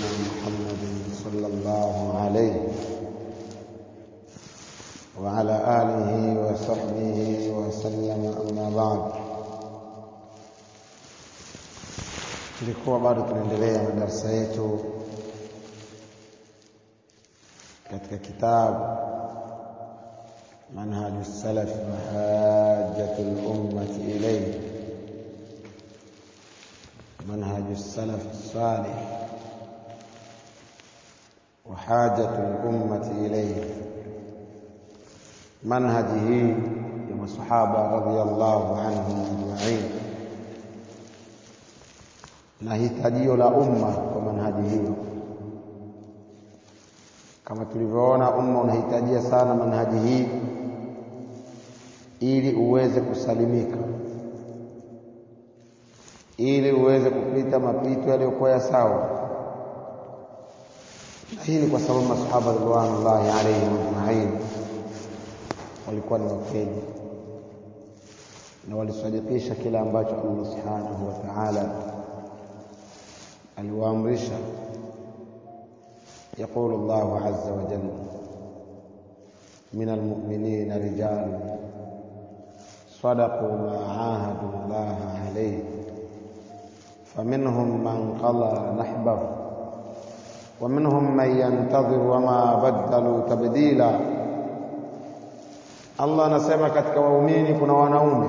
محمد صلى الله عليه وعلى آله وصحبه وسلم أما بعد tulikuwa bado tunaendelea na darasa yetu katika kitabu manhaju salaf mahajatu lummati ilayhi manhaju salaf salih وحاجة الأمة إليه منهجه يا الصحابة رضي الله عنهم أجمعين na hitajio la umma kwa manhaji hiyo kama tulivyoona umma unahitajia sana manhaji hii ili uweze kusalimika ili uweze kupita mapito yaliyokuwa ya sawa na hii ni kwa sababu masahaba ridwanullahi alaihim ajmain walikuwa ni wakweli na walisadikisha kile ambacho Allah subhanahu wa ta'ala aliwaamrisha يقول الله عز وجل من المؤمنين رجال صدقوا ما عاهدوا الله عليه فمنهم من قضى نحبه ومنهم من ينتظر وما بدلوا تبديلا Allah anasema katika waumini kuna wanaume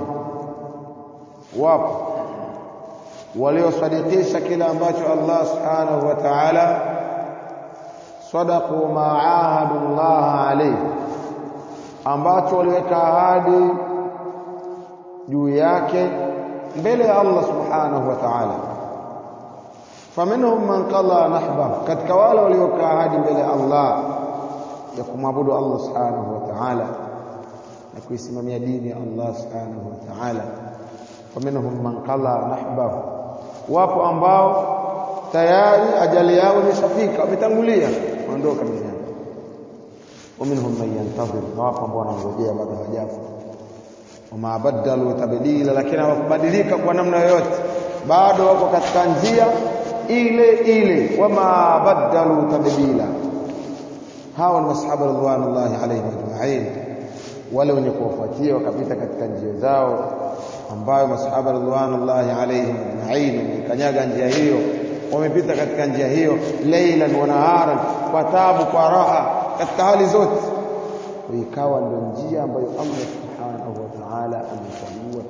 wapo waliosadikisha kile ambacho Allah subhanahu wa ta'ala sadaqu ma ahadu Allah alayhi ambacho waliweka ahadi juu yake mbele ya Allah subhanahu wa ta'ala faminhum man qala nahba katika wale waliokaa ahadi mbele ya Allah ya kumwabudu Allah subhanahu wa ta'ala na kuisimamia dini ya Allah subhanahu wa ta'ala faminhum man qala nahbahu wapo ambao tayari ajali yao imeshafika wametangulia waondoka duniani waminhum man yantadhir wapo ambao wanangojea bado hawajafa wama badalu tabdila lakini hawakubadilika kwa namna yoyote bado wako katika njia ile ile wama badalu tabdila hawa ni masahaba radhiallahu alaihim ajma'in wale wenye kuwafuatia wakapita katika njia zao ambayo masahaba radhiallahu alaihim ajma'in wamekanyaga njia hiyo wamepita katika njia hiyo leilan wa naharan kwa tabu kwa raha katika hali zote ikawa ndio njia ambayo Allah subhanahu wa ta'ala amechagua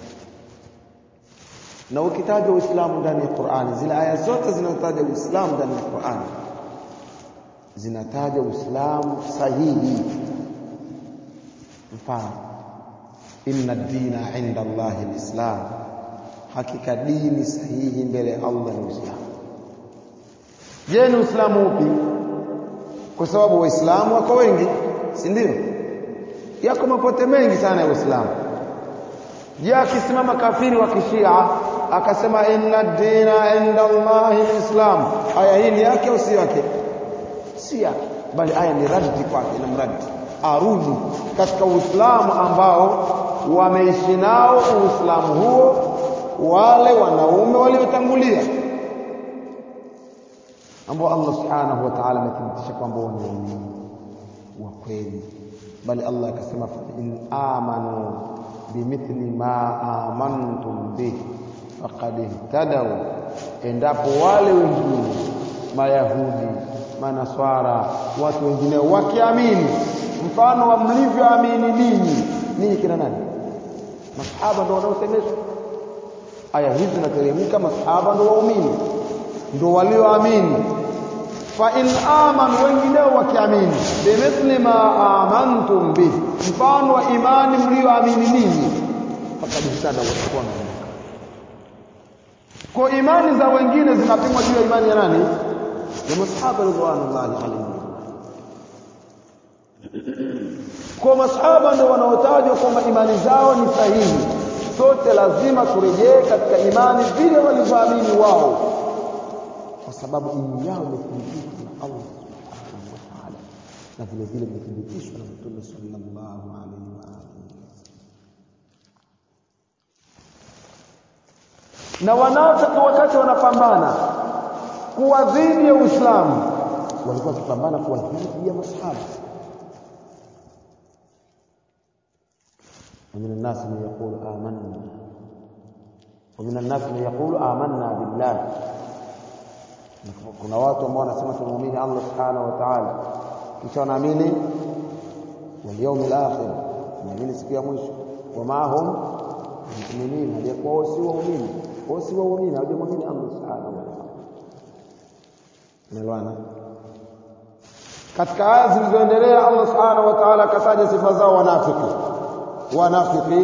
na ukitaja Uislamu ndani ya Qur'ani zile aya zote zinazotaja Uislamu ndani ya Qur'ani zinataja Uislamu sahihi mfano inna dina inda Allahi alislam hakika dini sahihi mbele ya Allah ni Uislamu je ni Uislamu upi kwa sababu waislamu wako wengi si ndio yako mapote mengi sana ya Uislamu je akisimama kafiri wa kishia akasema inna dina inda Allahi alislam aya hii ni yake au si yake si yake bali aya ni raddi kwake ina mradi arudi katika Uislamu ambao wameishi nao Uislamu huo wale wanaume waliotangulia ambao Allah subhanahu wa ta'ala amethibitisha kwamba ni waumini wa kweli bali Allah akasema fa in amanu bimithli ma amantum bih faqad ihtadaw endapo wale wengine mayahudi manaswara watu wengine wakiamini mfano wa mlivyoamini ninyi ninyi kina nani masahaba ndio wanaosemeshwa aya hizi zinateremka masahaba ndio waumini ndio walioamini fa in amanu wengineo wakiamini bimithli ma amantum bih mfano wa imani mlioamini ninyi fakad ihtada watakuwa na kwa imani za wengine zinapimwa juu ya imani ya nani ya masahaba ridwanullahi alaihim kwa masahaba ndio wanaotajwa kwamba imani zao ni sahihi sote lazima turejee katika imani vile walivyoamini wao kwa sababu imani yao imethibitishwa na Allah subhanahu wa ta'ala na vile vile imethibitishwa na Mtume sallallahu alaihi wa alihi na wanaotaka wakati wanapambana kuwa dhidi ya Uislamu walikuwa wakipambana kuwa dhidi ya masahaba ومن الناس من يقول آمنا ومن الناس من يقول آمنا بالله kuna watu ambao wanasema tunaamini Allah subhanahu wa ta'ala kisha wanaamini wal yawmil akhir wanaamini siku ya mwisho wama hum mu'minin haliyakuwa wao si waumini wao si waumini hawajamwamini Allah subhanahu wa ta'ala unaelewana katika aya zilizoendelea Allah subhanahu wa ta'ala akataja sifa zao wanafiki wanafiki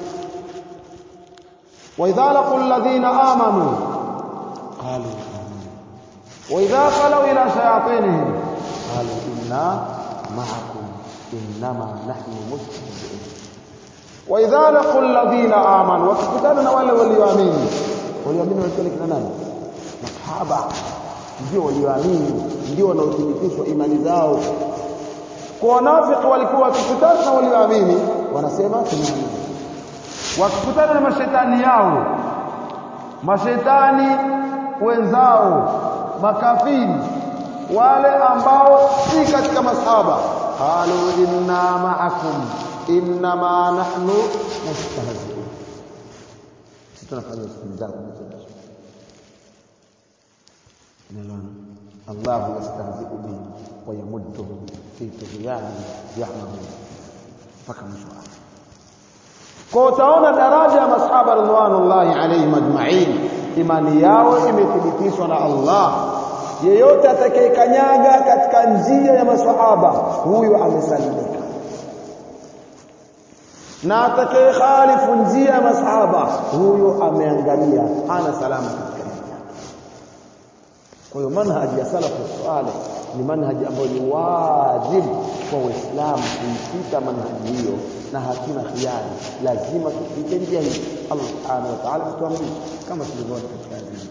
وإذا لقوا الذين آمنوا قالوا آمنا وإذا خلوا إلى شياطينهم قالوا إنا معكم إنما نحن مستهزئون وإذا لقوا الذين آمنوا وكتبنا wale walioamini walioamini walikuwa kina nani masahaba ndio walioamini ndio wanaothibitishwa imani zao kwa wanafiki walikuwa wakikutana na walioamini wanasema tunaamini wakikutana na mashetani yao mashetani wenzao makafiri wale ambao si katika masahaba qalu inna ma'akum innama nahnu mustahzi'un sisi tunafanya istihza Unaelewana? Allah yastahzi'u bihim wa yamudduhum fi tughyanihim ya'mahun mpaka mwisho wake kwa utaona daraja ya masahaba radhiallahu alayhim ajma'in imani yao imethibitishwa na Allah yeyote atakayekanyaga katika njia ya masahaba huyo amesalimika na atakayekhalifu njia ya masahaba huyo ameangamia hana salama katika njia kwa hiyo manhaji ya salafu salih ni manhaji ambayo ni wajibu kwa waislamu kuipita manhaji hiyo na hatuna khiari lazima tupite njia hii Allah subhanahu wa ta'ala tuamrisha kama tulivyoona katika hadithi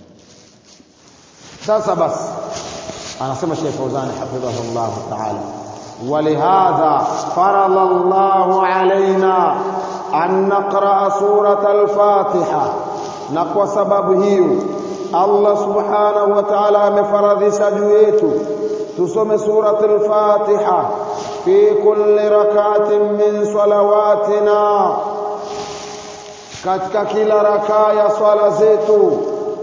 sasa basi anasema Sheikh Fauzan hafidhahullah ta'ala ولهذا فرض الله علينا أن نقرأ سورة الفاتحة نقوى سبب هيو الله سبحانه وتعالى مفرض سجويته تسمى سورة الفاتحة في كل ركعة من صلواتنا katika kila rakaa ya swala zetu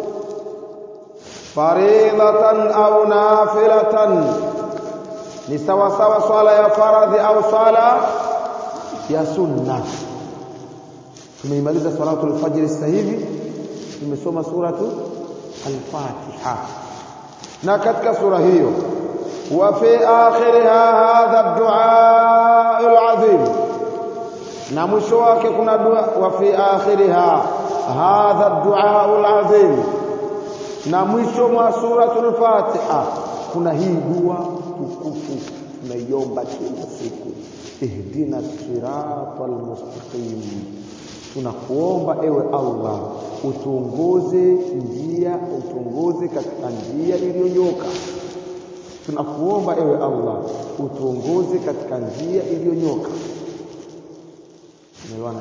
faridhatan au nafilatan ni sawa sawa swala ya faradhi au swala ya sunna tumeimaliza salatul fajr sasa hivi tumesoma suratu al-fatiha na katika sura hiyo wa fi akhiriha hadha ad-du'a al-azim na mwisho wake kuna dua wa fi akhiriha hadha ad-du'a al-azim na mwisho mwa suratul fatiha kuna hii dua tukufu tunaiomba kila siku ihdina siratal mustaqim tunakuomba ewe Allah utuongoze njia utuongoze katika njia iliyonyoka tunakuomba ewe Allah utuongoze katika njia iliyonyoka umeelewana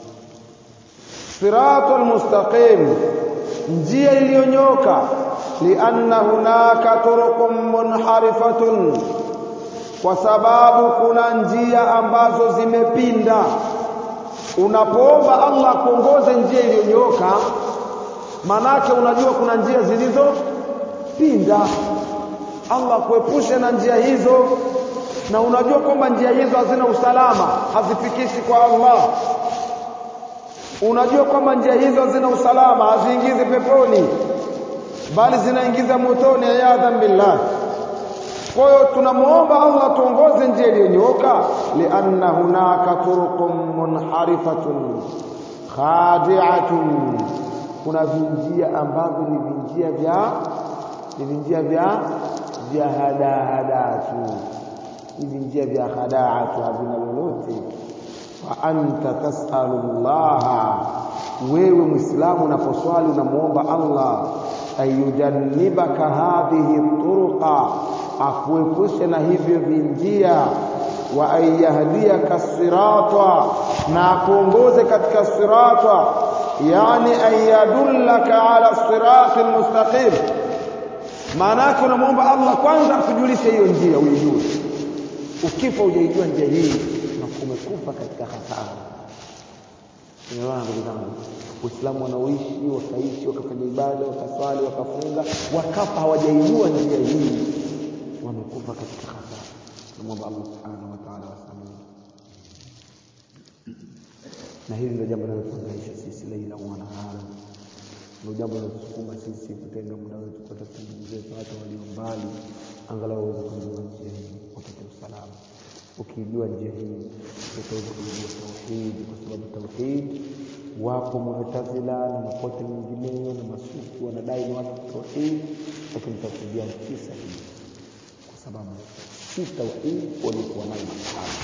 siratal mustaqim njia iliyonyoka lianna hunaka turuqun munharifatun kwa sababu kuna njia ambazo zimepinda unapoomba Allah kuongoze njia iliyonyoka manake unajua kuna njia zilizopinda Allah kuepushe na njia hizo na unajua kwamba njia hizo hazina usalama hazifikishi kwa Allah unajua kwamba njia hizo hazina usalama haziingizi peponi bali zinaingiza motoni ayadhan billah kwa hiyo tunamuomba Allah tuongoze njia iliyonyooka lianna hunaka turuqun munharifatun khadi'atun kuna vinjia ambavyo ni vinjia vya ni vinjia vya vya hadahada tu ni vinjia vya hadaa tu havina lolote wa anta tasalu Allah wewe muislamu unaposwali unamuomba Allah ayujannibaka hadhihi turuqa akuepushe na hivyo vinjia wa ayahdiyaka sirata na akuongoze katika sirata yani ayadullaka ala sirati almustaqim maana yake unamwomba Allah kwanza akujulishe hiyo njia uijue ukifa hujaijua njia hii na umekufa katika hasara Unaelewana ndugu zangu Uislamu wanaoishi wakaishi wakafanya ibada wakaswali wakafunga wakafa hawajaijua njia hii wamekufa katika hasara tunamwomba Allah subhanahu wa ta'ala wasamehe na hili ndio jambo linalotuhangaisha sisi leila wa nahara ndio jambo linalotusukuma sisi kutenga muda wetu kutafuta ndugu zetu hata walio mbali angalau waweze kujua njia hii wapate usalama ukijua njia hii utaweza kujua tauhidi kwa sababu tauhidi wapo mu'tazila na mapote mengineyo na masufi wanadai ni watu tauhidi lakini tauhidi yao si sahihi kwa sababu si tauhidi walikuwa nayo masahaba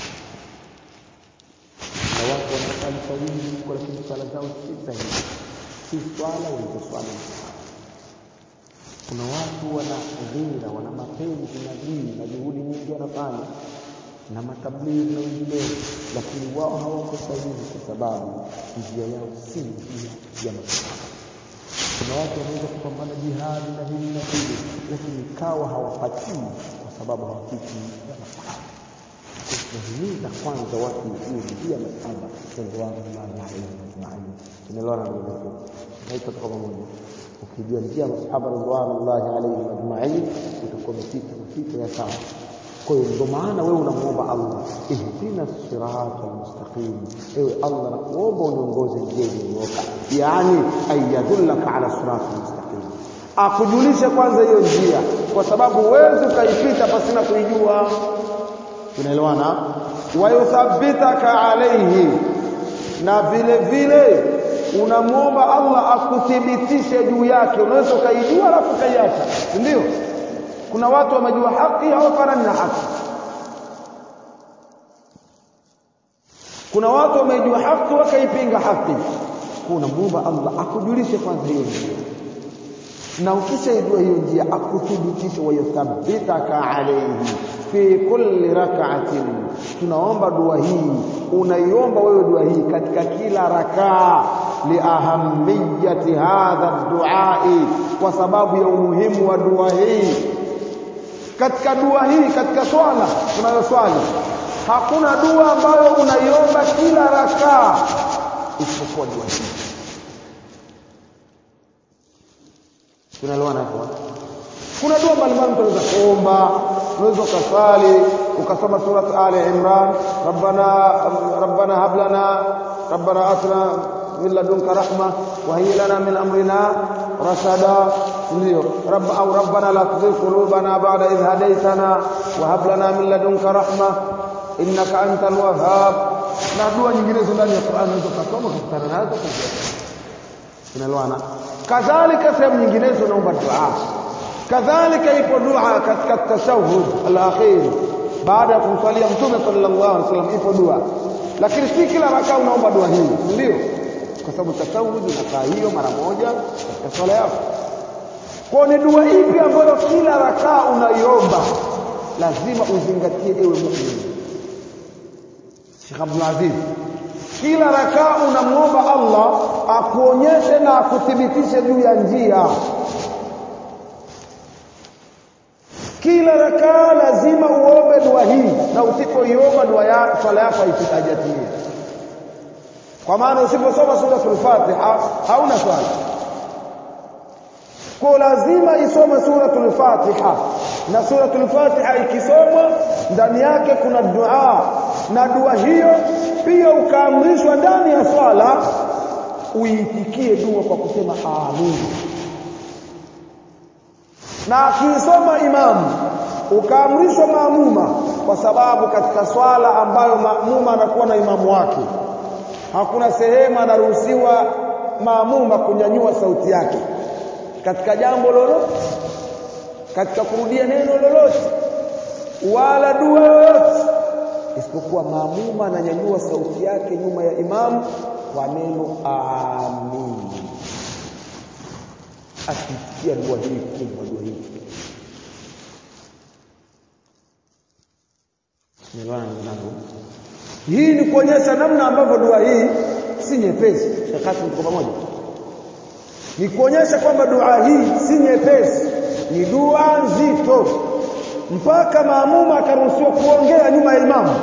na watu wanasali kwa wingi kwa lakini swala zao si sahihi si swala walizoswali masahaba kuna watu wana ghira wana mapenzi na dini na juhudi nyingi wanafanya na matablighi na wengineo lakini wao hawako sahihi kwa sababu njia yao si njia ya masahaba kuna watu wanaweza kupambana jihadi na hili na hili lakini kawa hawapatii kwa sababu hawafiki ya masahaba tunahimiza kwanza watu ujue njia ya masahaba radhiallahu alaihim ajmain tunaelewana ndugu zetu naita kwa pamoja ukijua njia ya masahaba radhiallahu alaihim ajmain utakuwa umepita mapito ya sawa kwa hiyo ndio maana wewe unamuomba Allah ihdina sirata almustaqim ewe Allah nakuomba uniongoze njia iliyonyooka yani ayadullaka ala sirata almustaqim akujulishe kwanza hiyo njia kwa sababu huwezi ukaipita pasina kuijua tunaelewana wayuthabbitaka alaihi na vile vile unamwomba Allah akuthibitishe juu yake unaweza ukaijua alafu ukaiacha ndio kuna watu wamejua haki hawafanani na haki kuna watu wamejua haki wakaipinga haki kuna muomba Allah akujulishe kwanza hiyo njia na ukishaijua hiyo njia akuthibitishe wayuthabbitaka alayhi fi kulli rak'atin tunaomba dua hii unaiomba wewe dua hii katika kila rakaa liahamiyati hadha duai kwa sababu ya umuhimu wa dua hii katika dua hii katika swala tunayoswali hakuna dua ambayo unaiomba kila rakaa isipokuwa dua hii tunaelewana hapo kuna dua mbalimbali mtu anaweza kuomba unaweza ukasali ukasoma surat ali imran rabbana rabbana hab lana rabbana atina min ladunka rahma wa hayyi lana min amrina rashada ndio rabb au rabbana la tuzigh qulubana ba'da idh hadaytana wa hab lana min ladunka rahma innaka antal wahhab na dua nyinginezo ndani ya Qur'an unaweza kusoma kukutana nazo tunaelewana kadhalika sehemu nyinginezo naomba dua kadhalika ipo dua katika tashahhud al-akhir baada ya kumswalia mtume sallallahu alaihi wasallam ipo dua lakini si kila rakaa unaomba dua hii ndio kwa sababu tashahhud unakaa hiyo mara moja katika swala yako kwa ni dua ipi ambayo kila rakaa unaiomba lazima uzingatie ewe muumini Sheikh Abdul Aziz kila rakaa unamwomba Allah akuonyeshe na akuthibitishe juu ya njia kila rakaa lazima uombe dua hii na usipoiomba dua ya swala yako haitajatimia kwa maana usiposoma suratul Fatiha hauna swala kwa lazima isome suratul Fatiha na suratul Fatiha ikisomwa ndani yake kuna dua na dua hiyo pia ukaamrishwa ndani ya swala uitikie dua kwa kusema amin na akiisoma imamu ukaamrishwa maamuma kwa sababu katika swala ambayo maamuma anakuwa na imamu wake hakuna sehemu anaruhusiwa maamuma kunyanyua sauti yake katika jambo lolote katika kurudia neno lolote wala dua yoyote isipokuwa maamuma ananyanyua sauti yake nyuma ya imamu kwa neno amin akisikia dua hii kubwa dua hii Nielewana ndugu Hii ni kuonyesha namna ambavyo dua hii si nyepesi. Shekati tuko pamoja. Ni kuonyesha kwamba dua hii si nyepesi. ni dua nzito mpaka maamuma akaruhusiwa kuongea nyuma ya imamu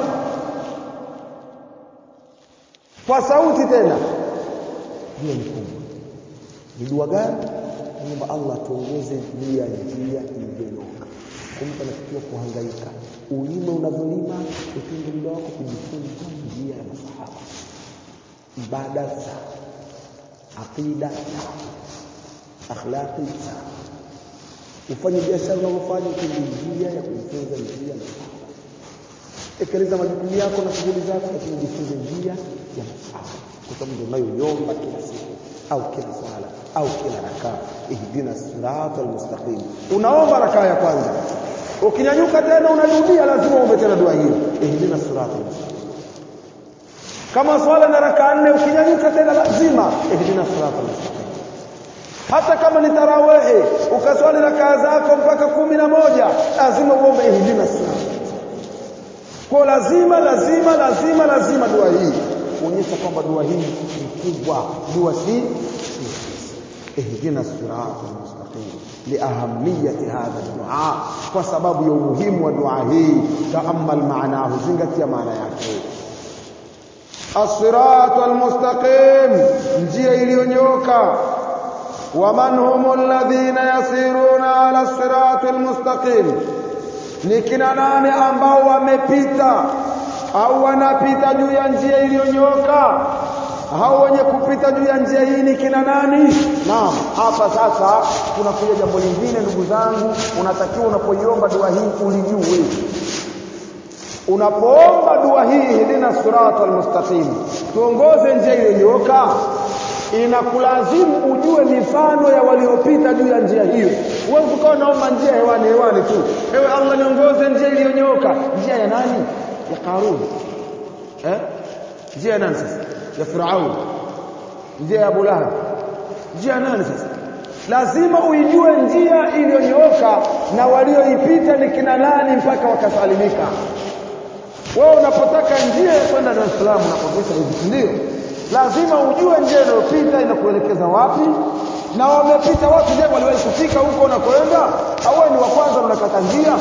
kwa sauti tena hiyo ni kubwa ni dua gani naomba Allah tuongoze njia njia iliyonyoka kumpa natakiwa kuhangaika ulima unavyolima utenge muda wako kujifunza njia ya masahaba ibada za aqida akhlaqi ufanye biashara unavyofanya utenge njia ya kujifunza njia ya masahaba tekeleza majukumu yako na shughuli zako lakini jifunze njia ya masahaba kwa sababu ndio unayoiomba kila siku au kila swala au kila rakaa ihdina siratal mustaqim unaomba rakaa ya kwanza ukinyanyuka tena unarudia lazima uombe tena dua hiyo ihdina siratal mustaqim kama swala na rakaa nne ukinyanyuka tena lazima ihdina siratal mustaqim hata kama ni tarawehe ukaswali rakaa zako mpaka kumi na moja lazima uombe ihdina siratal kwa lazima lazima lazima lazima dua hii kuonyesha kwamba dua hii ni kubwa dua si ihdina sirata almustaqim liahamiyati hadha dua kwa sababu ya umuhimu wa dua hii taamal maanahu zingatia maana yake الصراط المستقيم njia iliyonyoka waman hum alladhina yasiruna ala الصراط المستقيم ni kina nani ambao wamepita au wanapita juu ya njia iliyonyoka hao wenye kupita juu ya njia hii ni kina nani naam hapa sasa kunakuja jambo lingine ndugu zangu unatakiwa unapoiomba dua hii ulijue unapoomba dua hii hidina sirata almustaqim tuongoze njia iliyonyoka inakulazimu ujue mifano ya waliopita juu ya njia hiyo huwezi ukawa naomba njia hewani hewani tu ewe Allah niongoze njia iliyonyoka njia ya nani ya Karun eh njia ya nani sasa ya Firaun njia ya Abu Lahab njia ya nani sasa lazima uijue njia iliyonyooka na walioipita ni kina nani mpaka wakasalimika wewe unapotaka njia ya kwenda Dar es Salaam unapopita hivi ndio lazima ujue njia inayopita inakuelekeza wapi na wamepita watu je waliwahi kufika huko unakoenda au ni wa kwanza unakata njia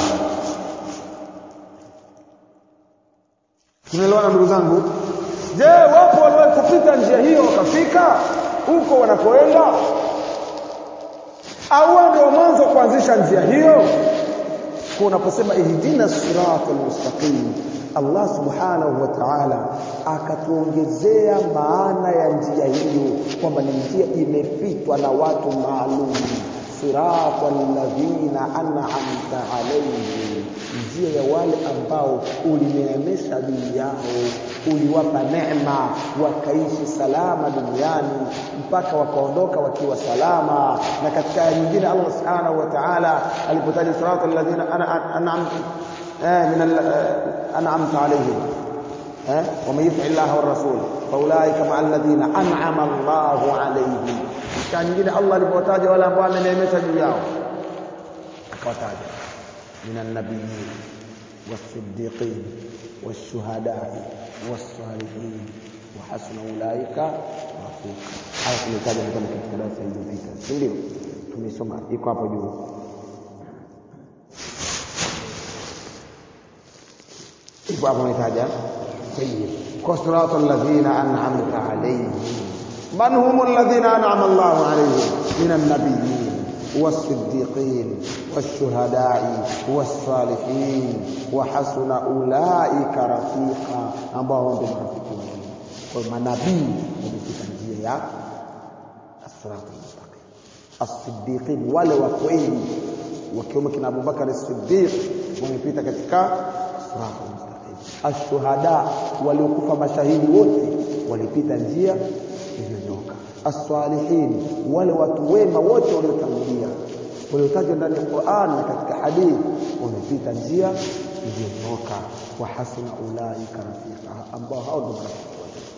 tunaelewana ndugu zangu je wapo waliwahi kupita njia hiyo wakafika huko wanakoenda au ndio mwanzo kuanzisha njia hiyo kwa unaposema ihdina siratal mustaqim Allah subhanahu wa ta'ala akatuongezea maana ya njia hiyo kwamba ni njia imepitwa na watu maalum siratal ladhina an'amta alayhim njia ya wale ambao ulineemesha juu yao uliwapa neema wakaishi salama duniani mpaka wakaondoka wakiwa salama na katika aya nyingine Allah subhanahu wa ta'ala alipotaja siratal ladhina an'amta من أنعمت عليهم ومن يطع الله والرسول فأولئك مع الذين أنعم الله عليهم كان nyingine Allah alipotaja wale ambao ameneemesha juu yao akawataja من النبيين والصديقين والشهداء والصالحين وحسن أولئك رفيقا haya tumetaja katika darasa iliyopita si ndio tumesoma iko hapo juu ipo hapo umetaja طيب كصراط الذين أنعمت عليهم من هم الذين أنعم الله عليهم من النبيين والصديقين والشهداء والصالحين وحسن أولئك رفيقا ambao ndio marafiki wao kwa manabii wamepita njia ya as-sirat al-mustaqim as-siddiqin wale wa kweli wakiwemo kina Abubakar as-Siddiq wamepita katika sirat al-mustaqim ashuhada waliokufa mashahidi wote walipita njia iliyonyoka as-salihin wale watu wema wote waliotangulia waliotajwa ndani ya Qur'an na katika hadithi wamepita njia iliyonyoka wa hasuna ulaika rafika ambao hao ndio marafiki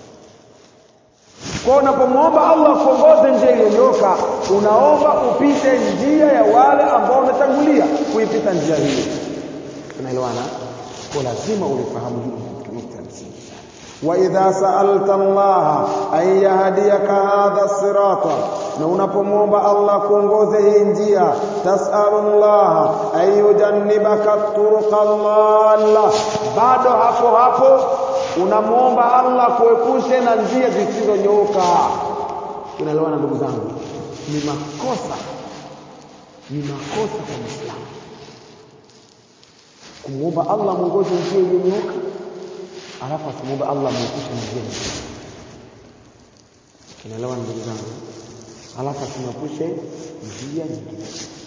kwa unapomwomba Allah kuongoze njia iliyonyoka unaomba upite njia ya wale ambao wametangulia kuipita njia hiyo tunaelewana kwa lazima ulifahamu hili katika nukta ya msingi sana wa idha sa'alta Allah an yahdiyaka hadha sirata na unapomwomba Allah kuongoze hii njia tasalullah ayujannibaka turuqa dhalla bado hapo hapo unamwomba Allah kuepushe na njia zisizonyooka unaelewana ndugu zangu ni makosa ni makosa kwa Muislamu kumwomba Allah mwongoze njia iliyonyooka alafu asimwombe Allah mwepushe na njia nyingine unaelewa ndugu zangu alafu asimwepushe njia nyingine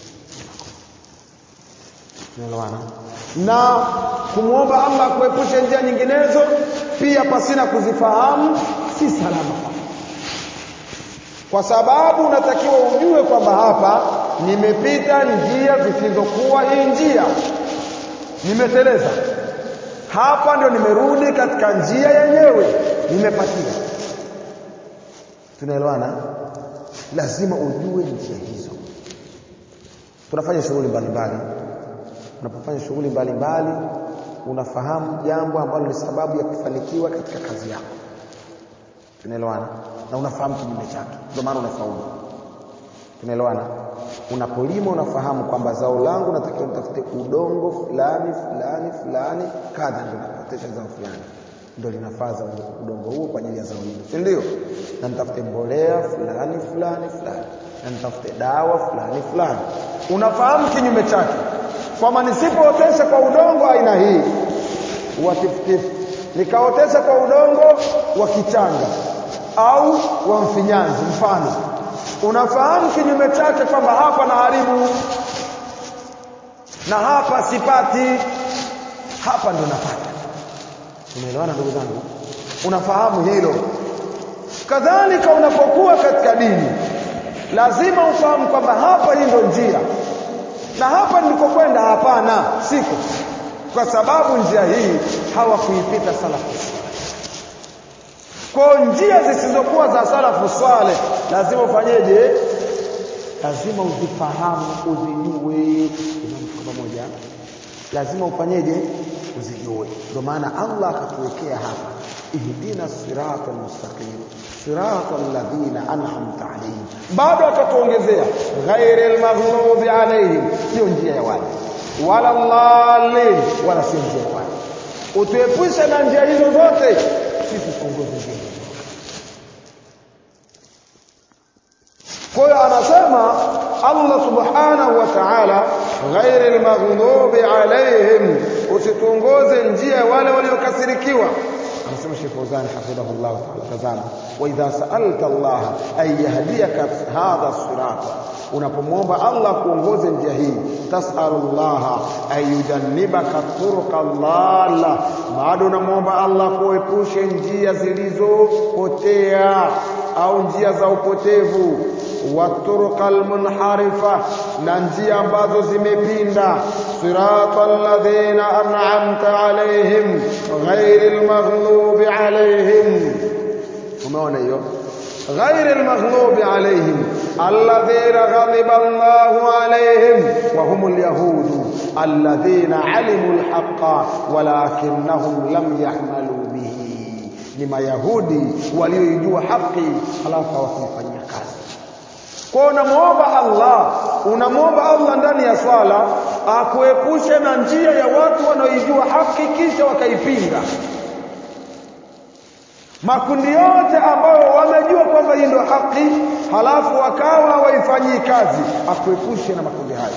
unaelewana na kumwomba Allah kuepushe njia nyinginezo pia pasina kuzifahamu si salama kwa sababu unatakiwa ujue kwamba hapa nimepita njia zisizokuwa hii njia nimeteleza hapa ndio nimerudi katika njia yenyewe nimepatia tunaelewana lazima ujue njia hizo tunafanya shughuli mbalimbali unapofanya shughuli mbalimbali unafahamu jambo ambalo ni sababu ya kufanikiwa katika kazi yako tunaelewana na unafahamu kinyume chake ndio maana unafaulu tunaelewana unapolima unafahamu kwamba zao langu natakiwa nitafute udongo fulani fulani fulani kadha ndio napotesha zao fulani ndio linafaa za udongo huo kwa ajili ya zao hilo si ndio na nitafute mbolea fulani fulani fulani na nitafute dawa fulani fulani unafahamu kinyume chake kwamba nisipootesha kwa udongo aina hii wa tifutifu nikaotesha kwa udongo wa kichanga au wa mfinyanzi mfano unafahamu kinyume chake kwamba hapa na haribu na hapa sipati hapa ndo napata umeelewana ndugu zangu unafahamu hilo kadhalika unapokuwa katika dini lazima ufahamu kwamba hapa hii ndo njia na hapa nilikokwenda hapana siko kwa sababu njia hii hawakuipita salafu kwa njia zisizokuwa za salafu swale lazima ufanyeje lazima uzifahamu uzijue pamoja lazima ufanyeje uzijue ndio maana Allah akatuwekea hapa ihdina sirata almustaqim sirata alladhina an'amta alayhim bado akatuongezea ghairil maghdubi alayhim sio njia ya wale wala dhalin wala sio njia ya wale utuepushe na njia hizo zote sisi tuongoze njia kwa hiyo anasema Allah subhanahu wa ta'ala ghairil maghdubi alayhim usituongoze njia wale waliokasirikiwa anasema Sheikh Fauzan hafidhahullah ta'ala tazama wa idha sa'alta Allah ay yahdiyaka hadha sirata unapomwomba Allah kuongoze njia hii tas'alullah ay yujannibaka turuqa dhalla bado unamwomba Allah kuepushe njia zilizopotea au njia za upotevu waturuqa almunharifa na njia ambazo zimepinda sirata alladhina an'amta alaihim ghairil maghlubi alaihim umeona hiyo ghairil maghlubi alaihim alladhina ghadiba Allahu alaihim wa humul yahud alladhina alimu alhaqqa walakinnahum lam yahmalu bihi ni mayahudi walioijua haki halafu hawakuifanyia kazi kwa unamwomba Allah unamwomba Allah ndani ya swala akuepushe na njia ya watu wanaoijua haki kisha wakaipinga makundi yote ambayo wamejua kwamba hii ndio haki halafu wakawa hawaifanyii kazi akuepushe na makundi hayo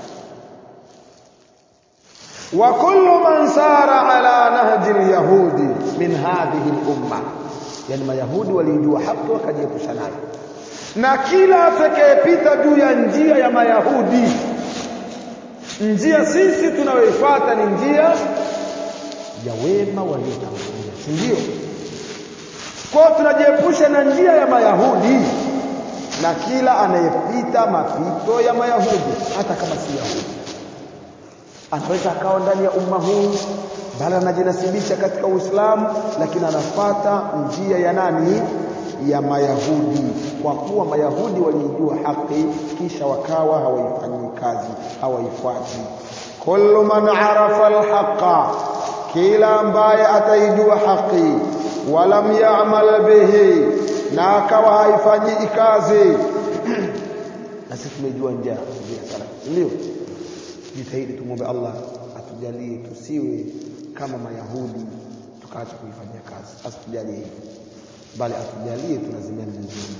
wa kullu man sara ala nahji alyahudi min hadhihi al-umma yani mayahudi walijua haki wakajiepusha nayo na kila atakayepita juu ya njia ya mayahudi njia sisi tunayoifuata ni njia ya wema waliotangulia si ndio kwa tunajiepusha na njia ya mayahudi na kila anayepita mapito ya mayahudi hata kama si yahudi anaweza akawa ndani ya umma huu bali anajinasibisha katika Uislamu lakini anafata njia ya nani ya mayahudi kwa kuwa mayahudi walijua haki kisha wakawa hawaifanyii kazi hawaifuati kullu man arafa alhaqa kila ambaye ataijua haki walam ya'mal bihi na akawa haifanyii kazi na sisi tumejua njia njia salaf ndio jitahidi tumwombe Allah atujalie tusiwe kama mayahudi tukaacha kuifanyia kazi asitujalie hivyo bali atujalie tunazimia mzuri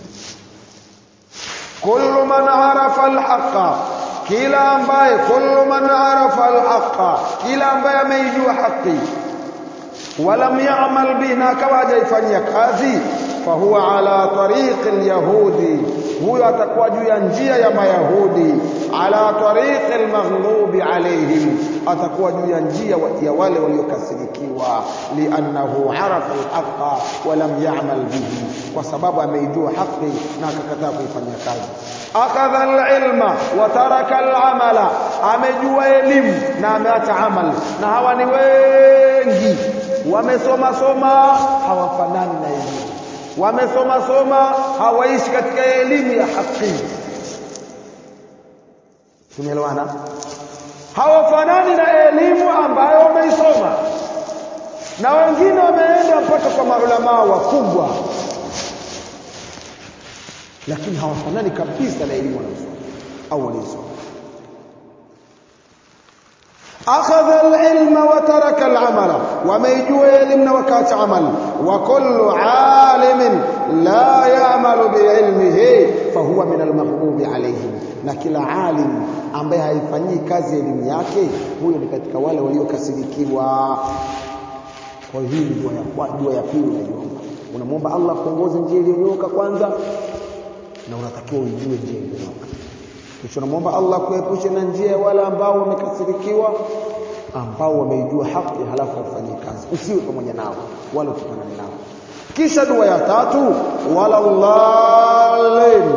kullu man arafa alhaqa kila ambaye kullu man arafa alhaqa kila ambaye ameijua haki walam ya'mal bihi na akawa hajaifanyia kazi fahuwa ala tariqi alyahudi huyo atakuwa juu ya njia ya mayahudi ala tariqi almaghlubi alayhim atakuwa juu ya njia ya wale waliokasirikiwa liannahu arafa alhaqa walam ya'mal bihi kwa sababu ameijua haki na akakataa kuifanyia kazi akadha alilma wa taraka alamala amejua elimu na ameacha amal na hawa ni wengi wamesoma soma hawafanani na elimu wamesoma soma hawaishi katika elimu ya haki tumeelewana hawafanani na elimu ambayo wameisoma na wengine wameenda mpaka kwa maulamaa wakubwa lakini hawafanani kabisa na elimu wanayosoma au waliosoma akhadha alilma wa taraka alamala wameijua elimu na wakaacha amal wa kullu alimin la ya'malu biilmihi fahuwa min almaghdubi alayhim na kila alim ambaye haifanyii kazi elimu yake huyo ni katika wale waliokasirikiwa kwa hiyo hii ni dua ya dua ya pili unaiomba unamwomba Allah kuongoze njia iliyonyooka kwanza na unatakiwa ujue njia iliyonyooka kisha unamwomba Allah kuepusha na njia ya wale ambao wamekasirikiwa ambao wameijua haki halafu wafanyie kazi usiwe pamoja nao wala usifanane nao kisha dua ya tatu wala dhalin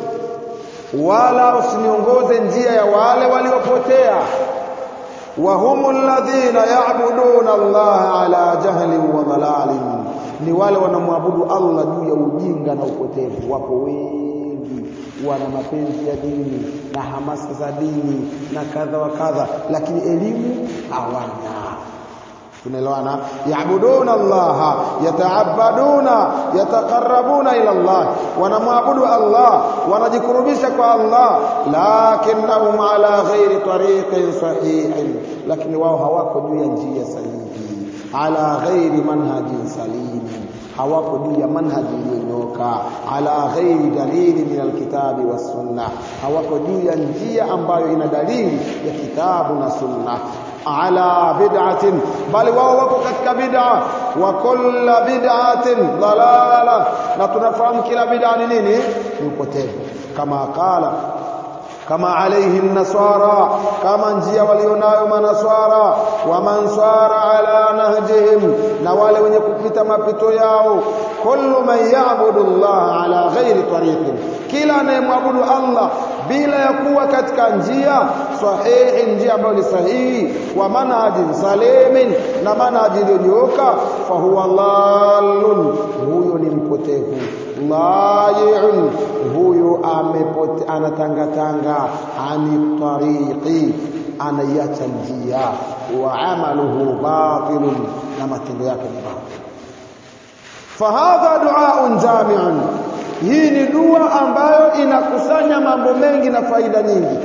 wala usiniongoze njia ya wale waliopotea wa humul ladhina ya'buduna Allah ala jahlin wa dhalalin ni wale wanamwabudu Allah juu ya ujinga na upotevu wapo wengi wana mapenzi ya dini na hamasa za dini na kadha wa kadha lakini elimu hawana tunaelewana yaabuduna Allah yataabaduna yataqarrabuna ila Allah wanamwabudu Allah wanajikurubisha kwa Allah lakinnahum ala ghairi tariqin sahihin lakini wao hawako juu ya njia sahihi ala ghairi manhajin salim hawako juu ya manhaji iliyonyoka ala ghairi dalili min alkitabi wassunna hawako juu ya njia ambayo ina dalili ya kitabu na sunna ala bid'atin bali wao wako katika bid'a wa kullu bid'atin dalala na tunafahamu kila bid'a ni nini ni upotevu kama qala kama alayhi nasara kama njia walionayo manaswara wa mansara ala nahjihim na wale wenye kupita mapito yao kullu man ya'budu Allah ala ghairi tariqin kila anayemwabudu Allah bila ya kuwa katika njia sahihi njia ambayo ni sahihi wa manhajin salimin na manhaji iliyonyooka fa huwa dhallun huyo ni mpotevu layi'un huyo amepote anatangatanga ani tariqi anaiacha njia wa amaluhu batilun na matendo yake ni batil fahadha du'aun jami'un hii ni dua ambayo inakusanya mambo mengi na faida nyingi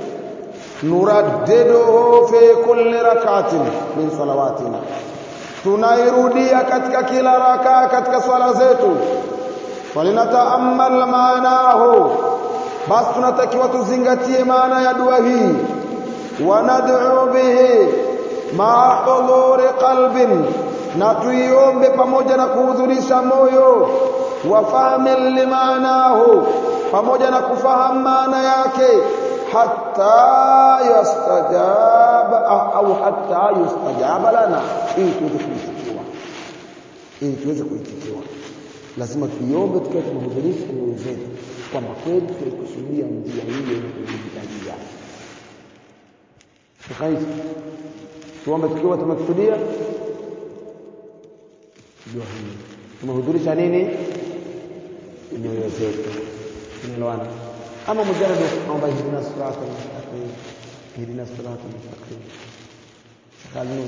nuraddiduhu fi kulli rak'atin min salawatina tunairudia katika kila rakaa katika swala zetu walinataamal maanahu basi tunatakiwa tuzingatie maana ya dua hii wanad'u bihi ma hudhuri qalbin na tuiombe pamoja na kuhudhurisha moyo wafahmi limaanahu pamoja na kufahamu maana yake hatta yastajaba au hatta yustajaba lana ili tuweze kuitikiwa ili tuweze kuitikiwa lazima tuiombe tukiwa tumehudhurisha nyoyo zetu kwamba kweli tulikusudia njia hiyo kujitajia tukaishi tuombe tukiwa tumekusudia jua hili tumehudhurisha nini nyoyo zetu tunaelewana ama mujarrad kwamba ihdina sirata mustaqim ihdina sirata mustaqim shakali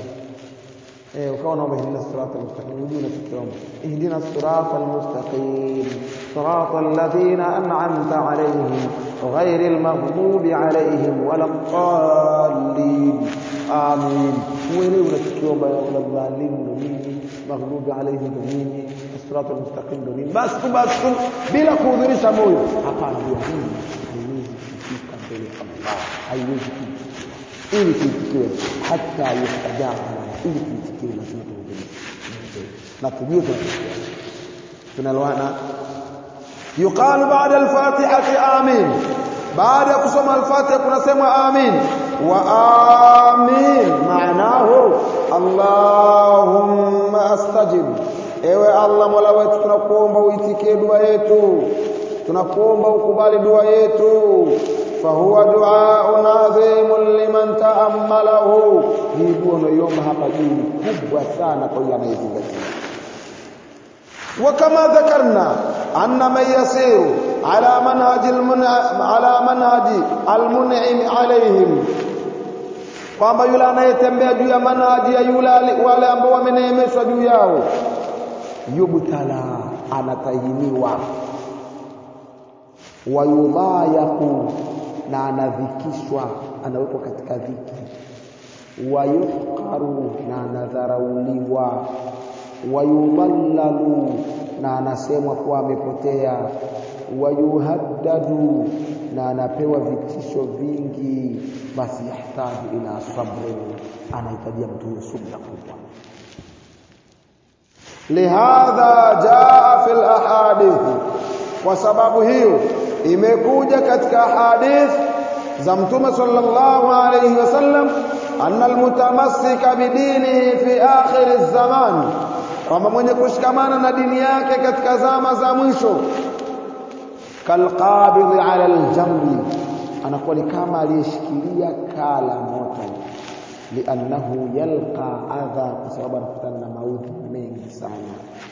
eh ukawa unaomba ihdina sirata mustaqim unajua unachokiomba ihdina sirata mustaqim صراط الذين أنعمت عليهم غير المغضوب عليهم ولا الضالين آمين ويلي unachokiomba wala dhalin ndo nini maghdubi alaihim ndo nini sirata almustaqim ndo nini basi tu basi tu bila kuhudhurisha moyo hapana dua hii haiwezi kufika mbele ya Allah haiwezi kuitikiwa ili kuitikiwe hata yustajaba ili kuitikiwe lazima tuhudhurishe na tujue tunatakiwa tunaloana yuqalu ba'da al-fatihati amin baada ya kusoma al-fatiha kunasema amin wa amin maanahu allahumma astajib ewe allah mola wetu tunakuomba uitikie dua yetu tunakuomba ukubali dua yetu fahuwa duaun adhimun liman taammalahu hii dua unaiomba hapa juu kubwa sana kwa yule anayezingatia وكما ذكرنا أن من يسير على منهج المنع على منهج المنعم عليهم kwamba yule anayetembea juu ya manhaji ya yule wale ambao wameneemeshwa juu yao yubtala anatahiniwa wayudhayaku na anadhikishwa anawekwa katika dhiki wayuhqaru na anadharauliwa wayudhallalu na anasemwa kuwa amepotea wayuhaddadu na anapewa vitisho vingi basi yahitaji ila sabrin anahitajia mtu huyo subra kubwa lihadha jaa fil ahadith kwa sababu hiyo imekuja katika hadith za mtume sallallahu alayhi wasallam anna almutamassika bidinihi fi akhir zaman kwamba mwenye kushikamana na dini yake katika zama za mwisho kalqabidhi ala aljamri anakuwa ni kama aliyeshikilia kala moto liannahu yalqa adha kwa sababu anakutana na maudhi mengi sana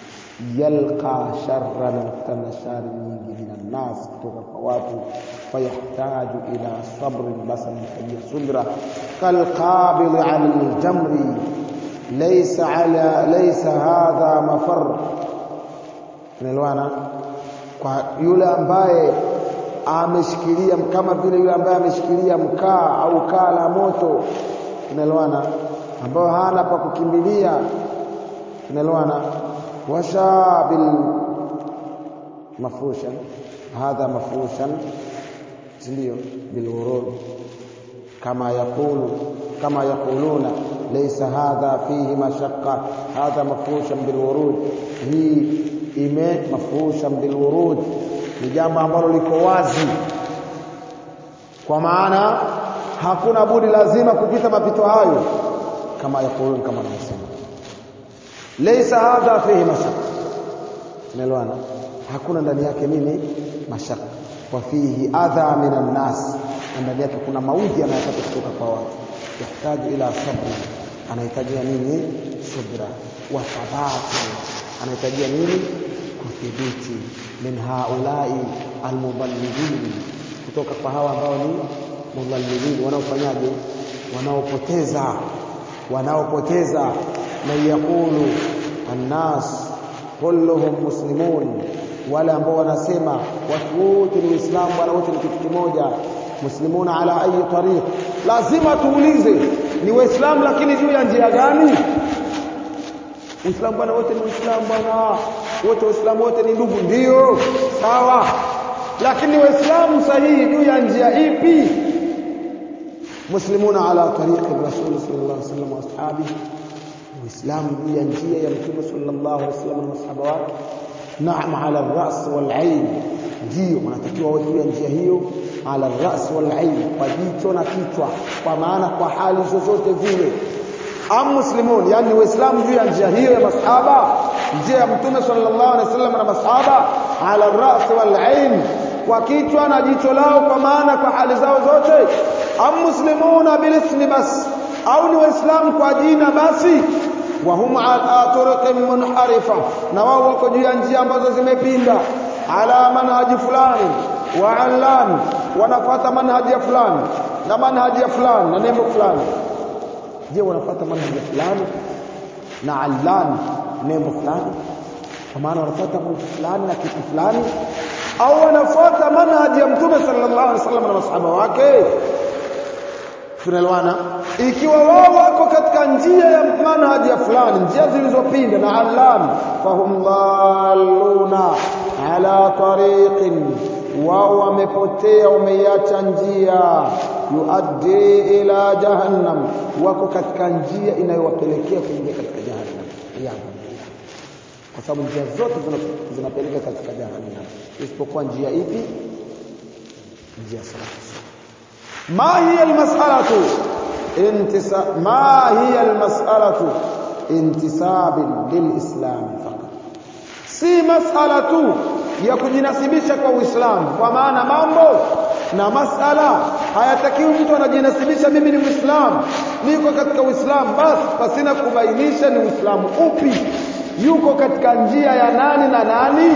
yalqa sharra anakutana na shari nyingi minan nas kutoka kwa watu fayahtaju ila sabrin basi anahitajia subra kalqabidhi ala aljamri ليس على ليس هذا مفر unaelewana kwa yule ambaye ameshikilia kama vile yule ambaye ameshikilia mkaa au kaa la moto unaelewana ambao hana pa kukimbilia unaelewana washabil mafrushan hadha mafrushan ndio bilurud kama yakulu kama yakuluna ليس هذا فيه مشقة هذا مفروشا بالورود hii ime mafurusha bilwurud ni jambo ambalo liko wazi kwa maana hakuna budi lazima kupita mapito hayo kama yakulun kama anavyosema laysa hadha fihi mashaqqa unaelewana hakuna ndani yake nini mashaka wa fihi adha minan nas ndani yake kuna maudhi yanayopata kutoka kwa watu yahitaji ila sabri anahitajia nini subra wa thabati anahitajia nini kuthibiti min haulai almudallilin kutoka kwa hawa ambao ni mudallilin wanaofanyaje wanaopoteza wanaopoteza man yaqulu annas kulluhum muslimun wale ambao wanasema watu wote ni waislamu bwana wote ni kitu kimoja muslimuna ala ayi tariq lazima tuulize ni waislamu lakini juu ya njia gani uislamu bwana wote ni waislamu bwana wote waislamu wote ni ndugu ndio sawa lakini waislamu sahihi juu ya njia ipi muslimuna ala tariqi rasul sallallahu alaihi wasallam wa ashabihi uislamu juu ya njia ya mtume sallallahu alaihi wasallam na masahaba wake naam ala ras wal ain ndio wanatakiwa wawe juu ya njia hiyo ala ras wal ain kwa jicho na kichwa kwa maana kwa hali zozote vile am muslimun yani waislamu juu ya njia hiyo ya masahaba njia ya mtume sallallahu alaihi wasallam na masahaba ala ras wal ain kwa kichwa na jicho lao kwa maana kwa hali zao zote am muslimuna bilismi bas au ni waislamu kwa jina basi wa hum ala turuqin munharifa na wao wako juu ya njia ambazo zimepinda ala manhaji fulani wa allan wanafuata manhaji ya fulani na manhaji ya fulani na nembo fulani je wanafuata manhaji ya fulani na allan nembo fulani kwa maana wanafuata mtu fulani na kitu fulani au wanafuata manhaji ya mtume sallallahu alaihi wasallam na masahaba wake tunaelewana ikiwa wao wako katika njia ya manhaji ya fulani njia zilizopinda na allam fahum dhalluna ala tariqin wao wamepotea wameiacha njia yuaddi ila jahannam wako katika njia inayowapelekea kuingia katika jahannam yabo kwa sababu njia zote zinapeleka katika jahannam isipokuwa njia ipi njia salama ما هي المسألة انتساب ما هي المسألة انتساب للإسلام فقط si masala tu ya kujinasibisha kwa Uislamu kwa maana mambo na masala hayatakiwi mtu anajinasibisha mimi ni Muislamu niko katika Uislamu basi pasina kubainisha ni Uislamu upi yuko katika njia ya nani na nani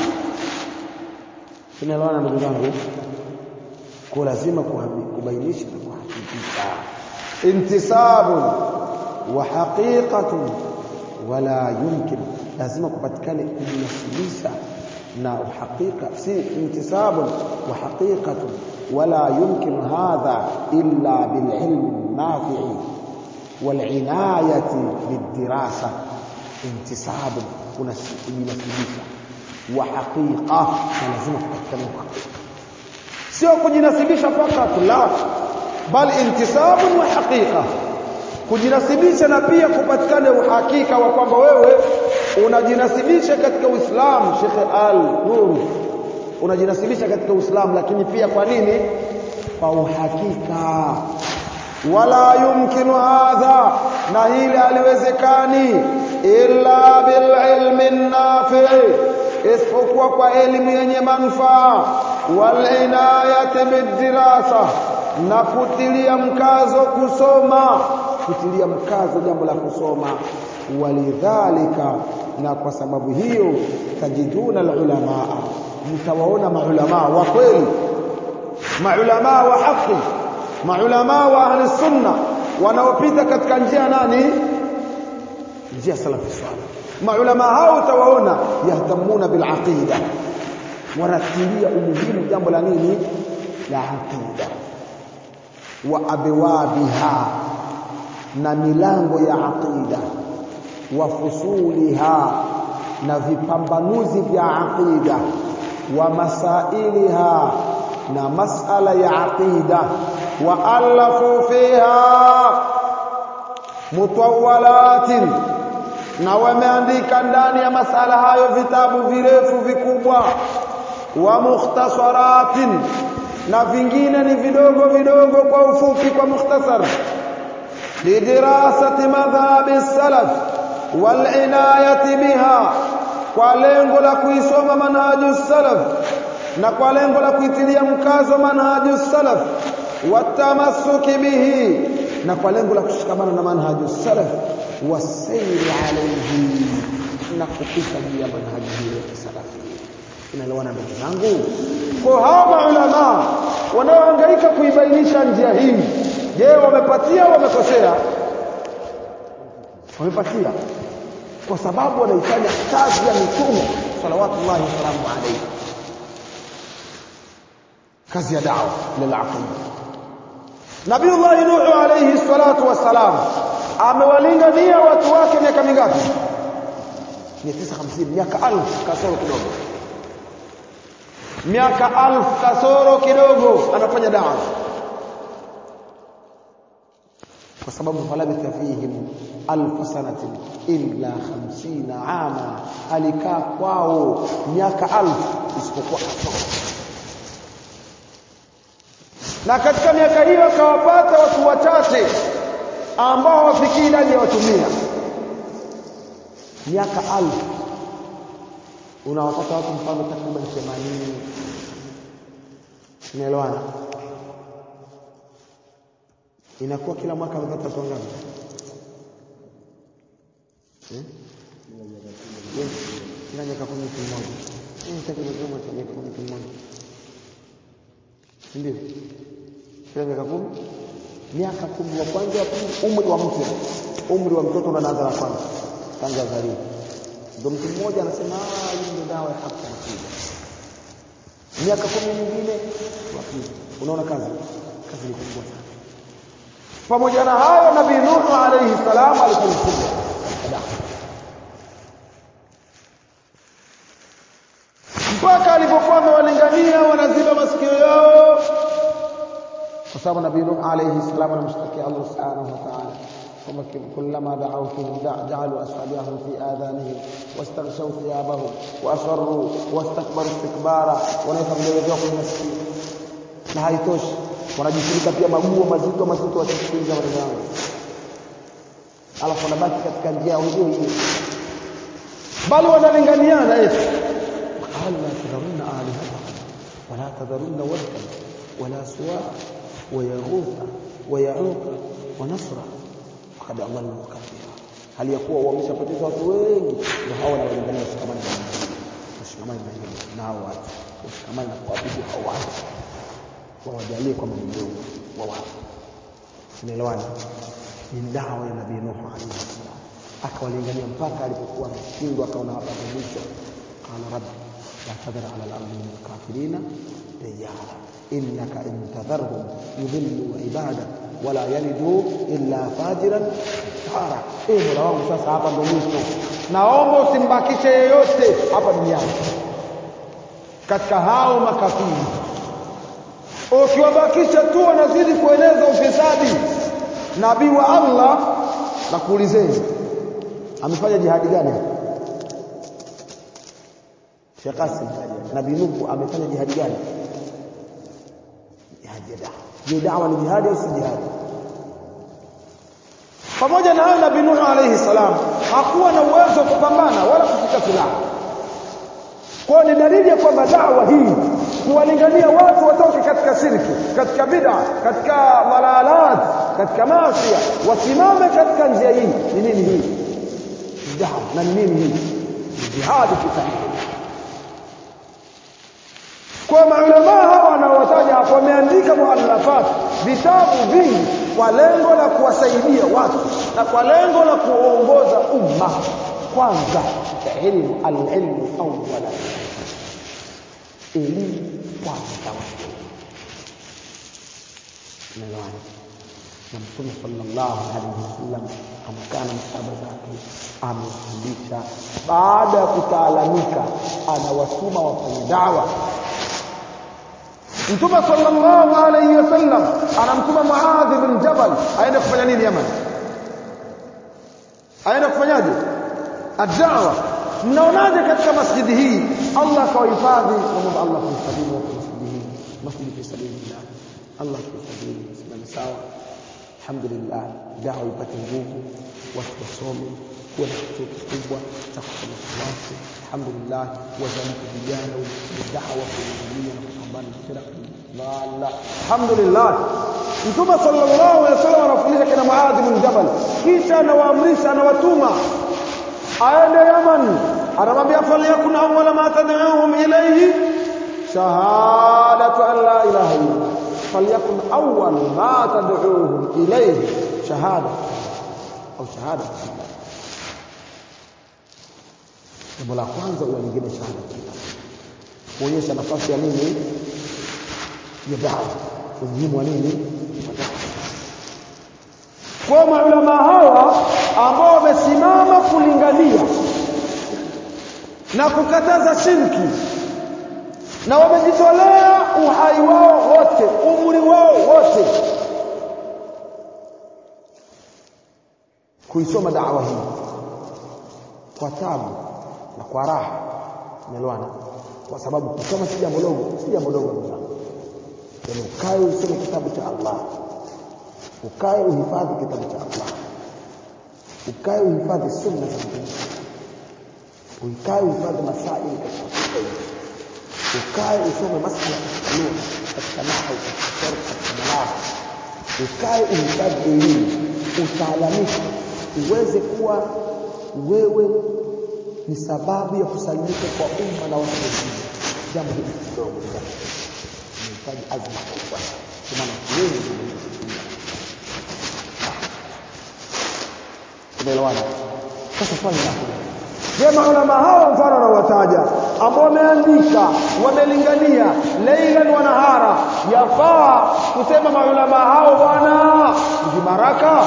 tunaelewana ndugu zangu kwa lazima kubainisha na kuhakikisha intisabun wa haqiqatun wala yumkin lazima kupatikane kujinasibisha na uhakika si intisabun wa haqiqatun wala yumkin hadha illa bililm nafi'i والعنايه بالدراسه انتساب kujinasibisha wa haqiqa lazima kupatikane uhakika sio kujinasibisha fakat la bal intisabun wa haqiqa kujinasibisha na pia kupatikane uhakika wa kwamba wewe unajinasibisha katika Uislamu Sheikh Al Nur unajinasibisha katika Uislamu lakini pia kwa nini kwa uhakika wala yumkinu hadha na hili haliwezekani illa bil ilmi nafi isipokuwa kwa elimu yenye manufaa walinayati bidirasa na kutilia mkazo kusoma kutilia mkazo jambo la kusoma walidhalika na kwa sababu hiyo tajiduna alulamaa mtawaona maulamaa wa kweli maulamaa wa haki maulamaa wa ahli sunna wanaopita katika njia nani njia salafi salih maulama hao utawaona yahtamuna bil aqida wanatilia umuhimu jambo la nini la aqida wa abwabiha na milango ya aqida wa fusuliha na vipambanuzi vya aqida wa masailiha na masala ya aqida wa alafu fiha mutawalatin na wameandika ndani ya masala hayo vitabu virefu vikubwa wa mukhtasaratin na vingine ni vidogo vidogo kwa ufupi kwa mukhtasar lidirasati madhhabi salaf wal inayati biha kwa lengo la kuisoma manhaju salaf na kwa lengo la kuitilia mkazo manhaju salaf watamassuki bihi na kwa lengo la kushikamana na manhaju salaf wasairi alayhi na kupita juu ya manhaji hiyo ya salafi inaelewana ndugu zangu kwa hawa maulama wanaohangaika kuibainisha njia hii je wamepatia au wamekosea wamepatia kwa sababu wanaifanya kazi ya mitume salawatullahi wasalamu alayhi kazi ya dawa lilaqida Nabiullahi Nuhu alayhi salatu wassalam amewalingania watu wake miaka mingapi 950 miaka alfu kasoro kidogo miaka alfu kasoro kidogo anafanya dawa kwa sababu falabitha fihim alfu sanatin illa 50 ama alikaa kwao miaka alfu isipokuwa kasoro na katika miaka hiyo akawapata watu wachache ambao hawafikii idadi ya watu mia miaka alfu unawapata watu mfano takriban 80 unaelewana inakuwa kila mwaka amepata watu wangapi eh Yes, kila miaka kumi mtu mmoja eh takriban kila miaka kumi mtu mmoja ndio kila miaka kumi miaka kumi wa kwanza wa pili umri wa mtu umri wa mtoto unaanza la kwanza tangu azaliwe ndio mtu mmoja anasema ah hii ndio dawa ya haki anakuja miaka kumi mingine wapi unaona kazi kazi ni kubwa sana pamoja na hayo nabii Nuhu alayhi salam alikuwa mkubwa katika dawa mpaka alipokuwa amewalingania wanaziba masikio yao kwa sababu nabii Nuh alayhi salam anamshtakia Allah subhanahu wa ta'ala kwamba kullama da'awtuhum ja'alu asabi'ahum fi adhanihim wastaghshaw thiyabahum wa asarru wastakbaru istikbara wanaweka vidole vyao kwenye masikio na haitoshi wanajifunika pia maguo mazito mazito wakisikiliza maneno yao alafu wanabaki katika njia ya hiyo hiyo bali wanalinganiana eti قال لا تذرن آلهتكم ولا تذرن ودا ولا سواع ويغوث ويعوق ونصرا وقد أضلوا كثيرا hali ya kuwa wameshapoteza watu wengi ndio hao wanawalingania washikamane na washikamane na hao watu washikamane na kuabudu hao watu wawajalie kwamba ni Mungu wa watu tunaelewana ni dawa ya nabii Nuh alayhi salam akawalingania mpaka alipokuwa ameshindwa akaona hapa mwisho qala rabbi لا تذر على الأرض من الكافرين ديارا إنك إن تذرهم يضلوا عبادك ولا يلدوا إلا فاجرا كفارا إيه مولا wangu sasa hapa ndo mwisho naomba usimbakishe yeyote hapa duniani katika hao makafiri ukiwabakisha tu wanazidi kueneza ufisadi nabii wa Allah na kuulizeni amefanya jihadi gani hapa Sheikh Qasim Nabii Nuhu amefanya jihadi gani? Jihadi ya dawa. Je, dawa ni jihadi au si jihadi? Pamoja na hayo Nabii Nuhu alayhi salam hakuwa na uwezo wa kupambana wala kushika silaha. Kwa ni dalili ya kwamba dawa hii kuwalingania watu watoke katika shirki, katika bid'a, katika dhalalat, katika maasi, wasimame katika njia hii. Ni nini hii? Dawa na ni nini hii? Jihadi kitaifa. kwa maulama hawa wanaowataja hapo wameandika muallafat vitabu vingi kwa lengo la kuwasaidia watu na kwa lengo la kuongoza umma kwanza ilmu alilmu awwala elimu kwanza Umeelewana? na Mtume sallallahu alaihi wasallam amekaa na masahaba zake amefundisha. Baada ya kutaalamika, anawatuma wafanye dawa. Mtume sallallahu alaihi wasallam anamtuma Muadh bin Jabal aende kufanya nini Yaman? Aende kufanyaje? Ad-da'wa. Mnaonaje katika masjidi hii Allah akawahifadhi, namwomba Allah kuhifadhini watu masjidi hii, masjidi fi sabilillah. Allah kuhifadhini, simame sawa. Alhamdulillah, dawa ipate nguvu, watu wasome, kuwa na kituo kikubwa cha kusomesha watu. Alhamdulillah, wazalika vijana wenye dawa kuingilia na kupambana na firqa dhalla. Alhamdulillah, Mtume sallallahu alaihi wasallam anafundisha kina Muadh bin Jabal, kisha anawaamrisha, anawatuma aende Yaman, anamwambia falyakun awwala ma tad'uhum ilayhi shahadatu an la ilaha illallah فليكن أول ما تدعوهم إليه شهادة أو شهادة jambo la kwanza ula lingine shahada kuonyesha nafasi ya nini ya dawa umuhimu wa nini kwa maulama hawa ambao wamesimama kulingania na kukataza shirki na wamejitolea uhai wao wote umri wao wote kuisoma dawa hii kwa tabu na kwa raha umeelewana kwa sababu kusoma si jambo dogo si jambo dogo ndugu yaani ukae usome kitabu cha Allah ukae uhifadhi kitabu cha Allah ukae uhifadhi sunna za Mtume ukae uhifadhi masaili katika ukae usome masala katika lugha katika nahwu katika sarf katika balagha ukae uhifadhi elimu utaalamika uweze kuwa wewe ni sababu ya kusalimika kwa umma na watu wengine jambo hili kidogo inahitaji azma kubwa kwa maana wengi tumeelewana sasa swali lako je maulama hao mfano anaowataja ambao wameandika wamelingania leilan wa nahara yafaa kusema maulama hao bwana ni baraka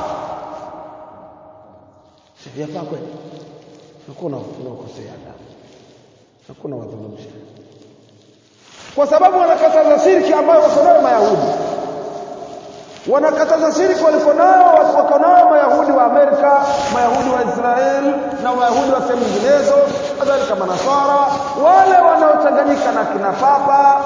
yafaa kweli hakuna unakosea adabu hakuna wadhulumisha kwa sababu wanakataza shirki ambayo wako nayo mayahudi wanakataza shirki waliko nayo wako nayo mayahudi wa Amerika mayahudi wa Israel na mayahudi wa sehemu nyinginezo kadhalika manaswara wale wanaochanganyika na kina papa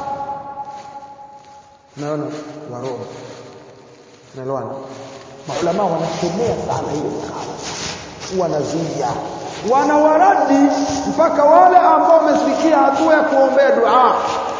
naona wa Roma naelewana maulama wanasomea sana ile makala wanazuia wanawaradi mpaka wale ambao wamefikia hatua ya kuombea dua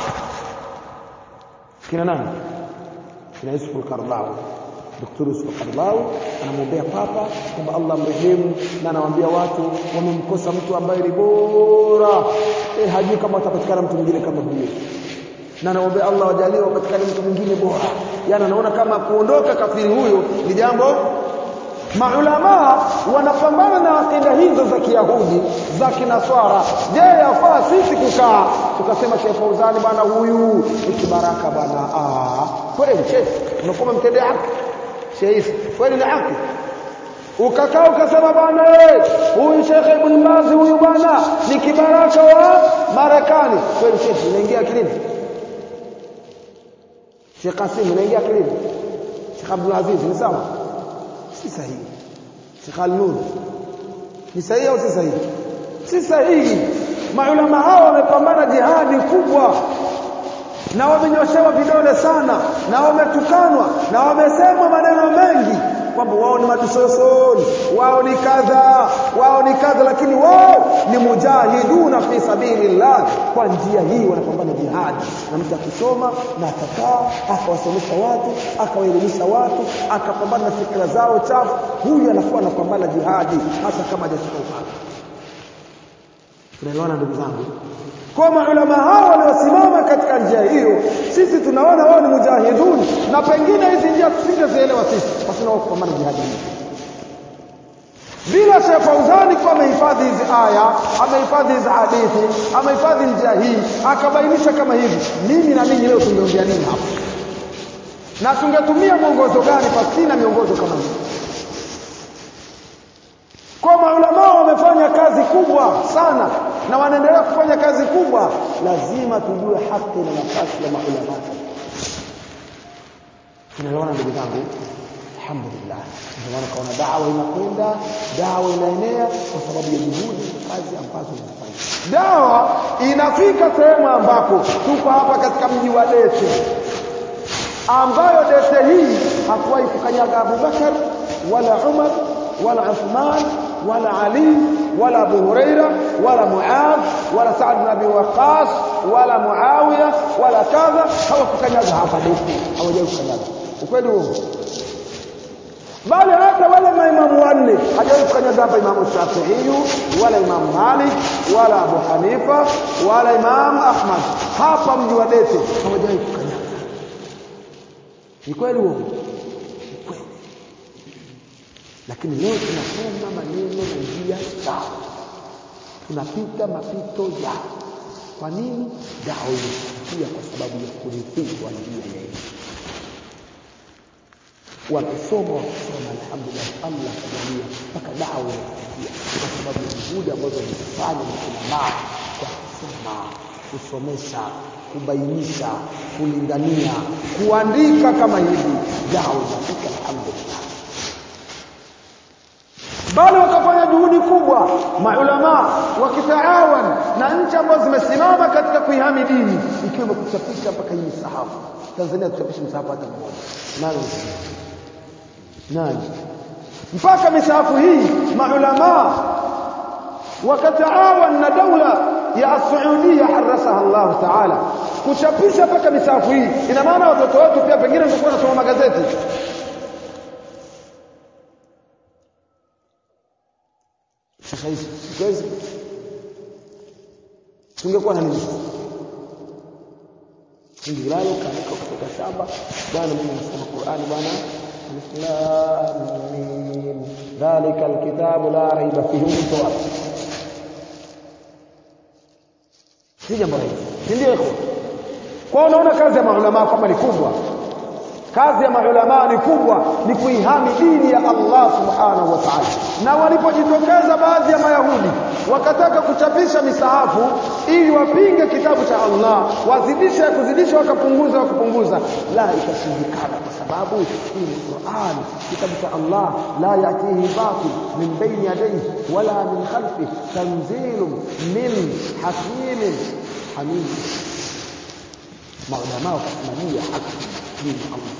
kina nani kina Yusuf al-Qaradawi Dr. Yusuf al-Qaradawi anamwombea papa kwamba Allah mrehemu na anawaambia watu wamemkosa mtu ambaye ni bora eh hajui kama atapatikana mtu mwingine kama huyo na anaombea Allah wajalie wapatikane mtu mwingine bora yani anaona kama kuondoka kafiri huyo ni jambo maulama wanapambana na akida hizo za Kiyahudi za Kinaswara je yafaa sisi kukaa tukasema Sheikh Fauzani bwana huyu ni kibaraka bwana ah kweli Sheikh unakuwa mtendea haki Sheikh kweli ni haki ukakaa ukasema bwana huyu Sheikh Ibn Baz huyu bwana ni kibaraka wa Marekani kweli Sheikh unaingia akilini Sheikh Kasim unaingia akilini Sheikh Abdul Aziz ni sawa si sahihi Sheikh Al-Nur ni sahihi au si sahihi si sahihi maulama hao wamepambana jihadi kubwa na wamenyoshewa vidole sana na wametukanwa na wamesemwa maneno mengi kwamba wao ni madusosoni wao ni kadha wao ni kadha lakini wao ni mujahiduna fi sabilillah kwa njia hii wanapambana jihadi na mtu akisoma na atakaa akawasomesha watu akawaelimisha watu akapambana na fikra zao chafu huyu anakuwa anapambana jihadi hata kama hajashika upanga tunaelewana ndugu zangu kwa maulama hao waliosimama katika njia hiyo sisi tunaona wao ni mujahidun na pengine hizi njia tusingezielewa sisi basi nao kupambana jihadi bila Sheikh Fauzani kwa amehifadhi hizi aya amehifadhi hizi hadithi amehifadhi njia hii akabainisha kama hivi mimi na ninyi leo tungeongea nini hapa na tungetumia mwongozo gani pasina miongozo kama hii kwa maulama wamefanya kazi kubwa sana na wanaendelea kufanya kazi kubwa lazima tujue haki na nafasi ya maulama tunaelewana ndugu zangu alhamdulillah ndio maana kaona dawa inakwenda dawa inaenea kwa sababu ya juhudi na kazi ambazo zinafanya dawa inafika sehemu ambako tuko hapa katika mji wa Dete ambayo Dete hii hakuwahi kukanyaga Abubakar wala Umar wala Uthman wala Ali wala Abu Huraira wala Muadh wala Saad bin Abi Waqqas wala Muawiya wala kadha hawakukanyaga hapa Dete hawajawahi kukanyaga ukweli huo bali hata wale maimamu wanne hajawahi kukanyaga hapa Imamu Shafi'i wala Imamu Malik wala Abu Hanifa wala Imamu Ahmad hapa mji wa Dete hawajawahi kukanyaga ni kweli huo kweli lakini leo tunasoma maneno na njia sawa tunapita mapito ya kwa nini dawa imefikia kwa sababu ya kurithishwa njia ya wamesoma wakisoma alhamdulillah Allah kajalia mpaka dawa inafikia kwa sababu ya juhudi ambazo wamezifanya na kulamaa kwa kusoma kusomesha kubainisha kulingania kuandika kama hivi dawa inafika alhamdulillah bali wakafanya juhudi kubwa maulama wakitaawan na nchi ambazo zimesimama katika kuihami dini ikiwemo kuchapisha mpaka hii misahafu Tanzania tuchapisha msahafu hata mmoja nani nani mpaka misahafu hii maulama wakataawan na daula ya Saudia harasaha Allah Taala kuchapisha mpaka misahafu hii ina maana watoto wetu pia pengine wangekuwa wanasoma magazeti sasa hizi siwezi tungekuwa na nini ingilalo kanika kutoka shamba bwana mimi nasoma Qur'ani bwana alif lam mim dhalika alkitabu la raiba fihi mtawab si jambo rahisi si ndio ikhwa kwa unaona kazi ya maulama kwamba ni kubwa kazi ya maulama ni kubwa ni kuihami dini ya Allah subhanahu wa ta'ala na walipojitokeza baadhi ya mayahudi wakataka kuchapisha misahafu ili wapinge kitabu cha Allah wazidisha kuzidisha wakapunguza wakapunguza la ikashindikana kwa sababu hii ni Qur'an kitabu cha Allah la yatihi batil min bayni yadayhi wala min khalfi tanzilun min hakimin hamid maulama wakasimamia haki dini ya Allah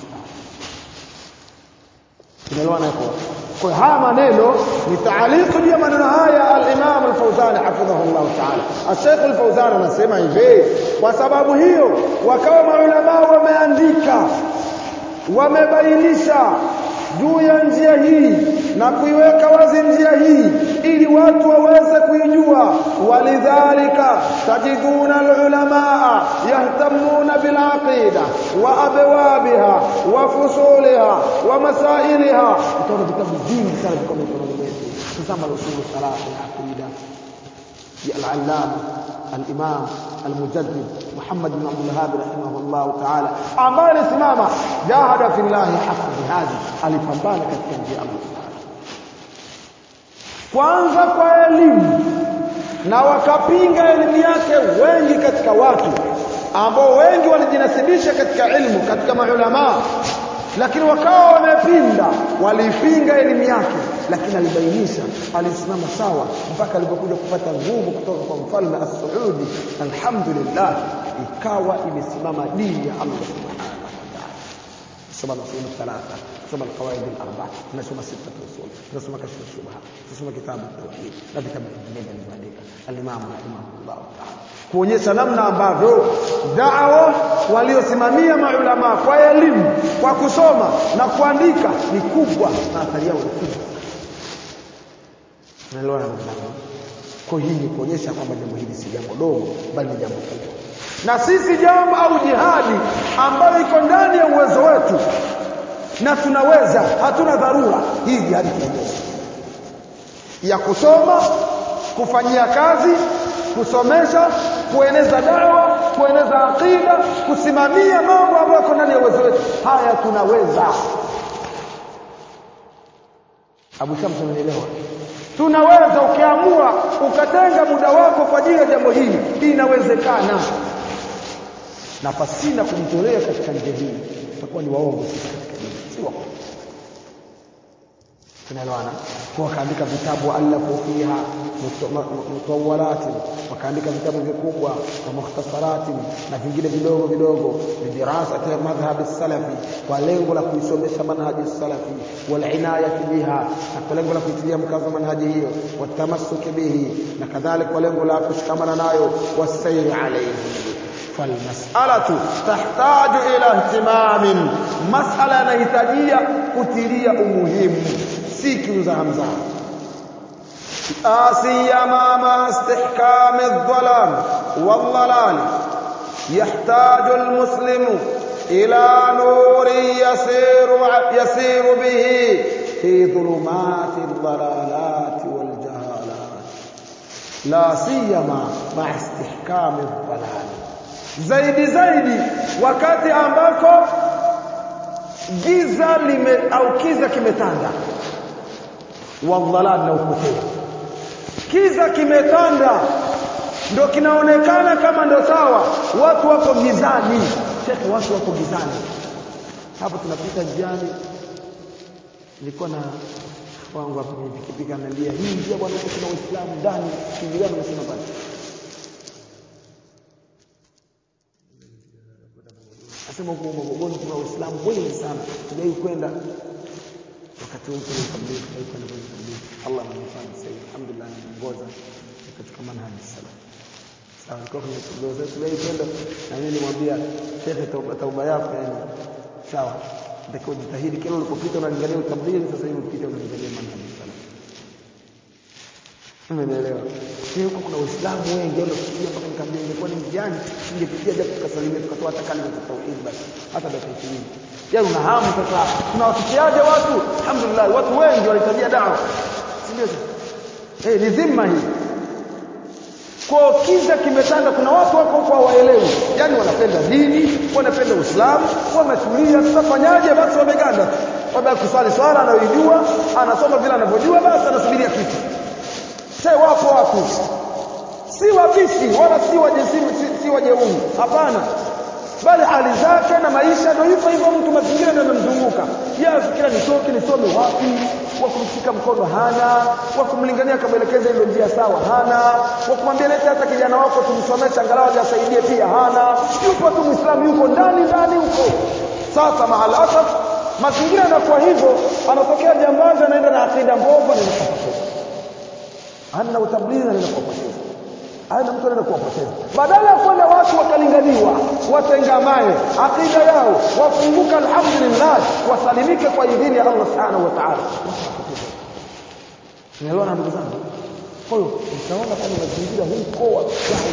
tunaelewana hapo kwa haya maneno ni taaliqu juu ya maneno haya al-Imam al-Fawzan hafidhahullah ta'ala al-Sheikh al-Fawzan anasema hivi kwa sababu hiyo wakawa maulama wameandika wamebainisha juu ya njia hii na kuiweka wazi njia hii ili watu waweze kuijua walidhalika tajiduna alulamaa yahtamuna bilaqida wa abwabiha wa fusuliha wa masailiha utaona vitabu vingi sana viko mikononi mwetu tazama usul salatu al-aqida ya al-allama الإمام المجدد محمد بن عبد الوهاب رحمه الله تعالى ambaye alisimama jahada fillahi haqqa jihadi alipambana katika njia ya Allah kwanza kwa elimu na wakapinga elimu yake wengi katika watu ambao wengi walijinasibisha katika ilmu katika maulama lakini wakawa wamepinda walipinga elimu yake lakini alibainisha alisimama sawa mpaka alipokuja kupata nguvu kutoka kwa mfalme as-Saudi alhamdulillah ikawa imesimama dini ya Allah subhanahu wa ta'ala soma usul thalatha soma alqawaid al-arba tunasoma sita usul tunasoma kashf shubha tunasoma kitabu tauhid na vitabu vingine vilivyoandika al-imam rahimahullah ta'ala kuonyesha namna ambavyo da'wa waliosimamia maulama kwa elimu kwa kusoma na kuandika ni kubwa na athari yao ni kubwa Unaelewa ndugu zangu? Kwa hii ni kuonyesha kwamba jambo hili si jambo dogo bali ni jambo kubwa. Na sisi jambo au jihadi ambayo iko ndani ya uwezo wetu na tunaweza, hatuna dharura hii jihadi tuonyesha ya kusoma, kufanyia kazi, kusomesha, kueneza dawa, kueneza akida, kusimamia mambo ambayo yako ndani ya uwezo wetu. Haya tunaweza. Abu Shams unaelewa? tunaweza ukiamua ukatenga muda wako kwa ajili ya jambo hili inawezekana na pasina kujitolea katika njia hii tutakuwa ni waongo sisi katika dini si waongo tunaelewana kwa wakaandika vitabu alafu fiha mutawalati wakaandika vitabu vikubwa na mukhtasarati na vingine vidogo vidogo bidirasa ya madhhab salafi kwa lengo la kuisomesha manhaji salafi wal inayati biha na kwa lengo la kuitilia mkazo manhaji hiyo watamassuki bihi na kadhalika kwa lengo la kushikamana nayo wasairi alayhi فالمسألة تحتاج إلى اهتمام مسألة نهتاجية كتيرية أمهم سيكي زهمزة سيما مع استحكام الظلام والضلال يحتاج المسلم إلى نور يسير يسير به في ظلمات الضلالات والجهالات لا سيما مع استحكام الضلال zaidi zaidi wakati ambako giza lime au kiza kimetanda wadhalal na upotevu kiza kimetanda ndo kinaonekana kama ndo sawa watu wako gizani shekhe watu wako gizani hapo tunapita njiani nilikuwa na wangu hapo pikipiki analia hii njia bwana kuna waislamu ndani kijigani unasema bwana Nasema huko Morogoro kuna Waislamu wengi sana. Tujai kwenda wakati huo kuna tabligh, tujai kwenda kwenye tabligh. Allah ananifanya sasa alhamdulillah anaongoza katika manhaji salaf. Sawa, kwa kwenye tabligh zetu tujai kwenda na mimi nimwambia shekhe, tauba tauba yako yani sawa. Ndio jitahidi kila ulipopita unalingania tabligh, sasa hivi ukipita unalingania manhaji salaf. Umeelewa? Sio huko kuna Waislamu wengi wale kufikia mpaka nikamwambia ingekuwa ni mjani ningepitia japo tukasalimia tukatoa hata kalima za tauhid basi hata dakika 20. Yaani una hamu sasa tunawafikiaje watu? Alhamdulillah watu wengi wanahitajia dawa. Si ndio? Eh ni dhima hii. kwa kiza kimetanda kuna watu wako huko hawaelewi yani wanapenda dini wanapenda uislamu wametulia tutafanyaje basi wameganda baada kusali swala anayoijua anasoma vile anavyojua basi anasubiria kitu sasa wapo watu si wabishi wala si wajesimu si, si wajeuri hapana bali hali zake na maisha ndio hivyo hivyo mtu mazingira ndio yamemzunguka yeye afikira nitoke nisome wapi wa kumshika mkono hana wa kumlingania akamwelekeza ile njia sawa hana wa kumwambia leta hata kijana wako tumsomeshe angalau asaidie pia hana yupo tu muislamu yuko ndani ndani huko sasa mahala asaf mazingira yanakuwa hivyo anatokea jambazi anaenda na akida mbovu anaenda kupoteza ana utablighi anaenda kupoteza ana mtu anaenda kuwapoteza badala ya kwenda watu wakalinganiwa watengamae akida yao wafunguka alhamdulillah wasalimike kwa idhini ya Allah subhanahu wa ta'ala Unaelewa ndugu zangu kwa hiyo utaona kama mazingira huko wa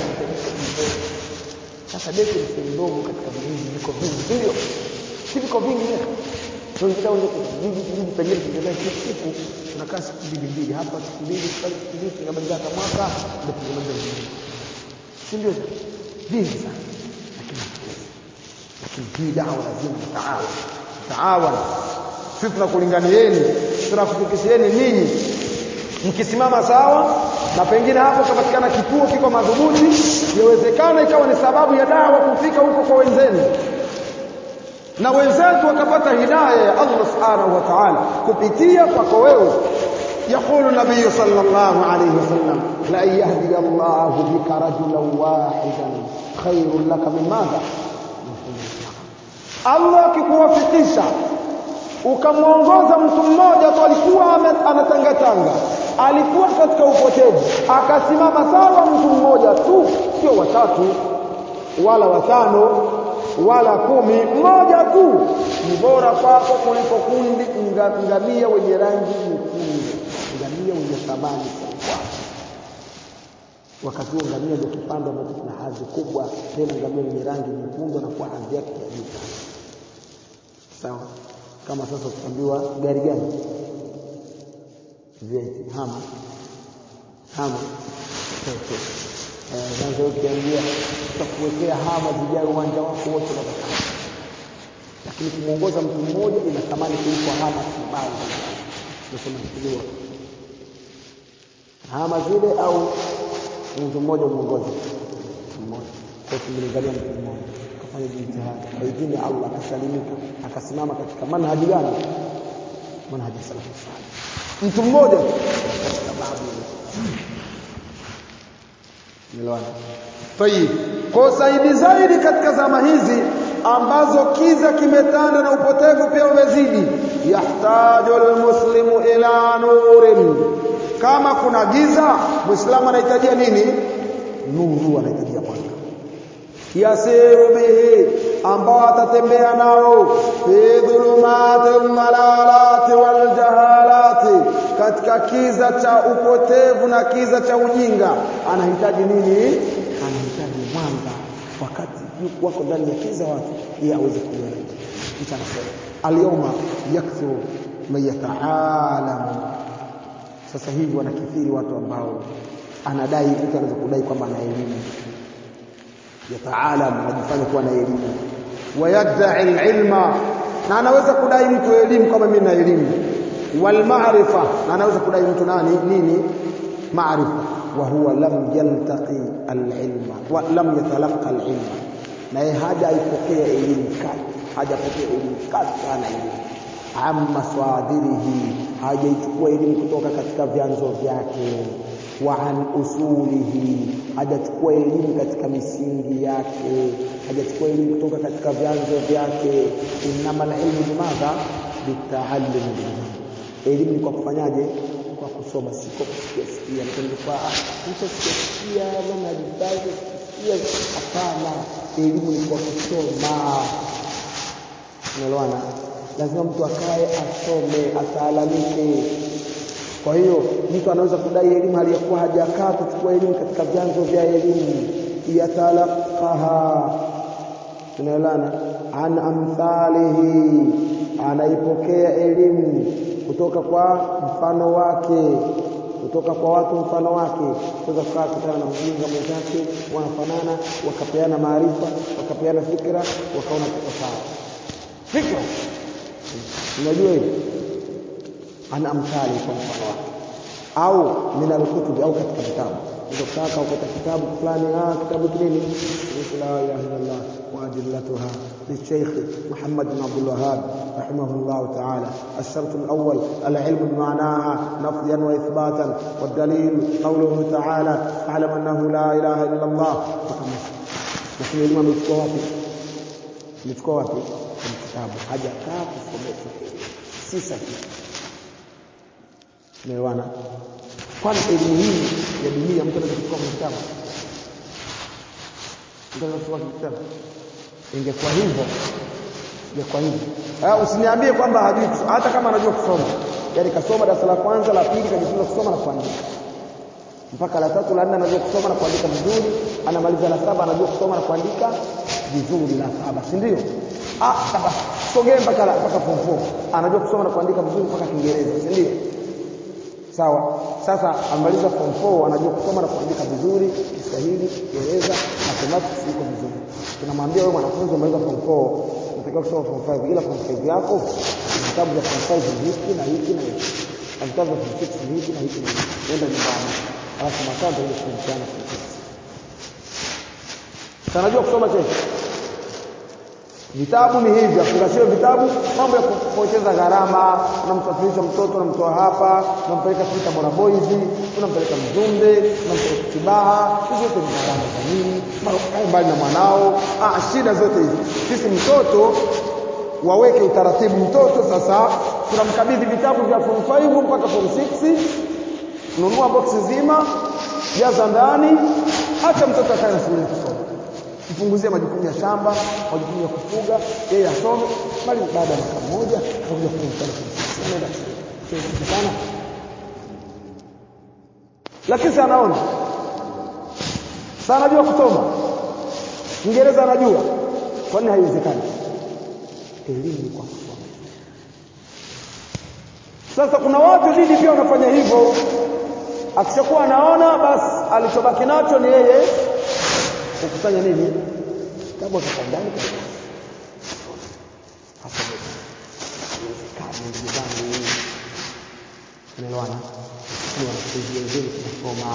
sasa deki ni ndogo katika vijiji viko vingi ndio si viko vingi leo tunataka uende kijiji kijiji pengine kingelea kila siku tunakaa siku mbili mbili hapa siku mbili pale siku mbili tunabadilisha hata mwaka ndio tunamaliza vijiji si ndio vingi sana lakini lakini hii dawa lazima taawan taawan sisi tunakulinganieni tunakufikishieni ninyi mkisimama sawa na pengine hapo kapatikana kituo kiko madhubuti yawezekana ikawa ni sababu ya dawa kufika huko kwa wenzenu na wenzetu wakapata hidayah ya Allah subhanahu wa ta'ala kupitia kwako wewe يقول النبي صلى الله عليه وسلم لا يهدي الله بك رجلا واحدا خير لك من ماذا Allah akikuwafikisha ukamwongoza mtu mmoja tu alikuwa anatangatanga alikuwa katika upotevu akasimama sawa mtu mmoja tu sio watatu wala watano wala kumi mmoja tu ni bora kwako kuliko kundi ngamia wenye rangi nyekundu ngamia wenye thamani kubwa wakati huo ngamia ndio kipando ambacho kina hadhi kubwa tena ngamia wenye rangi nyekundu anakuwa hadhi yake ya juu sawa kama sasa tukiambiwa gari gani vieti hama hama sasa ukiambia tutakuwekea hama zijae uwanja wako wote unataka lakini kumuongoza mtu mmoja ina thamani kuliko hama kibao tunasema kiliwa hama zile au mtu mmoja muongoze mmoja kwa kumlingania mtu mmoja akafanya jitihada kwa idhini ya Allah akasalimika akasimama katika manhaji gani manhaji salafu salih mtu mmoja katika babu Miloana. Tayib. Kwa zaidi zaidi katika zama hizi ambazo kiza kimetanda na upotevu pia umezidi, yahtaju almuslimu ila nurin. Kama kuna giza, Muislamu anahitajia nini? Nuru, anahitajia mwanga. Yasiru bihi, ambao atatembea nao fi dhulumati dhalalati wal jahalati, katika kiza cha upotevu na kiza cha ujinga. Anahitaji nini? Anahitaji mwanga, wakati wako ndani ya kiza watu, yeye aweze kuona. Mtu anasema alyawma yakthuru man yataalamu sasa hivi wanakithiri watu ambao anadai mtu anaweza kudai kwamba ana elimu yataalam anajifanya kuwa na elimu wayadai alilma na anaweza kudai mtu elimu kama mimi na elimu walmaarifa na anaweza kudai mtu nani nini maarifa wa huwa lam yaltaqi alilma wa lam yatalaqa alilma na yeye hajaipokea elimu kali hajapokea elimu kali sana elimu amma swadirihi hajaichukua elimu kutoka katika vyanzo vyake wa an usulihi hajachukua elimu katika misingi yake hajachukua elimu kutoka katika vyanzo vyake innama ilmu bimadha bitaallum elimu ni kwa kufanyaje kwa kusoma si kwa kusikia sikia kwa mtu sikia maana hadithi sikia hapana elimu ni kwa kusoma unaelewana lazima mtu akae asome ataalamike kwa hiyo mtu anaweza kudai elimu hali ya kuwa hajakaa kuchukua elimu katika vyanzo vya elimu yatalaqaha tunaelana an amthalihi anaipokea elimu kutoka kwa mfano wake kutoka kwa watu mfano wake kuweza kukaa kutana na mjinga mwenzake wanafanana wakapeana maarifa wakapeana fikra wakaona tuko sawa fikra unajua hivi ana amthali kwa mfano wake au min alkutubi au katika vitabu kutaka ukata kitabu fulani ah kitabu kinini la ilaha illallah wa adillatuha للشيخ محمد بن عبد الوهاب رحمه الله تعالى الشرط الأول العلم بمعناها نفيا وإثباتا والدليل قوله تعالى اعلم أنه لا إله إلا الله lakini elimu amechukua wapi amechukua wapi kwenye kitabu hajakaa kusomeshwa si sahihi umeelewana kwani elimu hii ya dunia mtu anaweza kuchukua kwenye kitabu mtu anaweza kuchukua kwenye kitabu ingekuwa hivyo ingekuwa hivyo ah usiniambie kwamba hajui hata kama anajua kusoma yani kasoma darasa la kwanza la pili kajifunza kusoma na kuandika mpaka la tatu la nne anajua kusoma na kuandika vizuri anamaliza la saba anajua kusoma na kuandika vizuri la saba si ndio ah saba sogee mpaka mpaka form 4 anajua kusoma na kuandika vizuri mpaka Kiingereza si ndio sawa sasa amaliza form 4 anajua kusoma na kuandika vizuri Kiswahili Kiingereza mathematics iko vizuri tunamwambia wewe mwanafunzi umaliza form 4 unatakiwa kusoma form 5 ila form 5 yako vitabu vya form 5 ni hiki na hiki na hiki na vitabu vya form 6 ni hiki na hiki na hiki nenda nyumbani alafu masaa ndio kushirikiana form 6 sanajua kusoma kesho Vitabu ni hivi, afungashio vitabu, mambo ya kupoteza gharama, unamsafirisha mtoto unamtoa hapa, unampeleka Sita Bora Boys, unampeleka Mzumbe, unampeleka Kibaha, hizo zote ni gharama za nini? Kae mbali na mwanao. Ah, shida zote hizi. Sisi mtoto waweke utaratibu mtoto sasa tunamkabidhi vitabu vya form 5 mpaka form 6 nunua boksi zima jaza ndani acha mtoto akae na shule kusoma mpunguzie majukumu ya shamba, majukumu ya kufuga, yeye asome, bali baada ya mwaka mmoja anakuja kumfanya kumsaidia. Anaenda shule. sana. Lakini sana anaona. Sana anajua kusoma. Kiingereza anajua. Kwa nini haiwezekani? Elimu kwa kusoma. Sasa kuna watu dini pia wanafanya hivyo. Akishakuwa anaona basi alichobaki nacho ni yeye kukusanya nini kitabu kika ndani hasa haiwezekani ndugu zangu unaelewana ni wanafunzi wenzenu tunasoma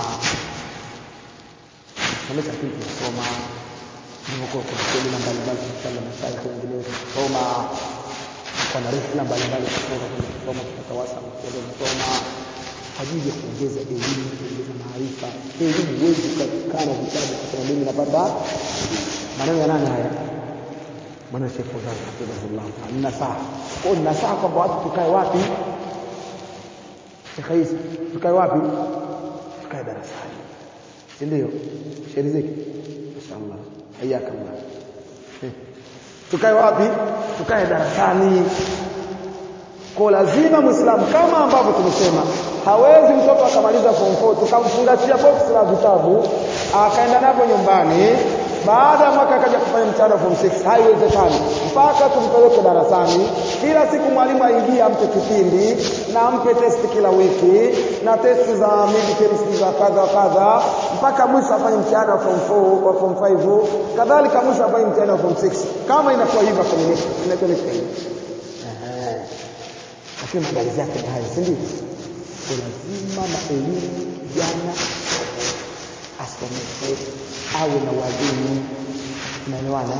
somesha tu tunasoma nilivyokuwa kuna semina mbalimbali tunafanya mashaikh wengineo tunasoma kwa na rehla mbalimbali kutoka kwenye kusoma tutawasa kuweza kusoma kwa ajili ya kuongeza elimu, kuongeza maarifa. Elimu huwezi ukakaa na vitabu kusema mimi napata maneno ya nani haya? Maana Sheikh Fawzan hafidhahullah ta'ala nasaha. Kwa hiyo nasaha kwamba watu tukae wapi? Sheikh Isa, tukae wapi? Tukae darasani. Si ndio? Sheikh Riziki. Mashaallah. Hayaka Allah. Tukae wapi? Tukae darasani. Kwa lazima Muislamu kama ambavyo tumesema hawezi mtoto akamaliza form 4 tukamfungashia box la vitabu akaenda navyo nyumbani baada ya mwaka akaja kufanya mtihani wa form 6 haiwezekani mpaka tumpeleke darasani kila siku mwalimu aingie ampe kipindi na ampe testi kila wiki na testi za midterms za kadha wa kadha mpaka mwisho afanye mtihani wa form 4 wa form 5 kadhalika mwisho afanye mtihani wa form 6 kama inakuwa hivyo kwenye inakuwa ni hivyo lakini maandalizi yake ni hayo si ndio kwa lazima maelimu jana asomeshwe awe na walimu unaelewana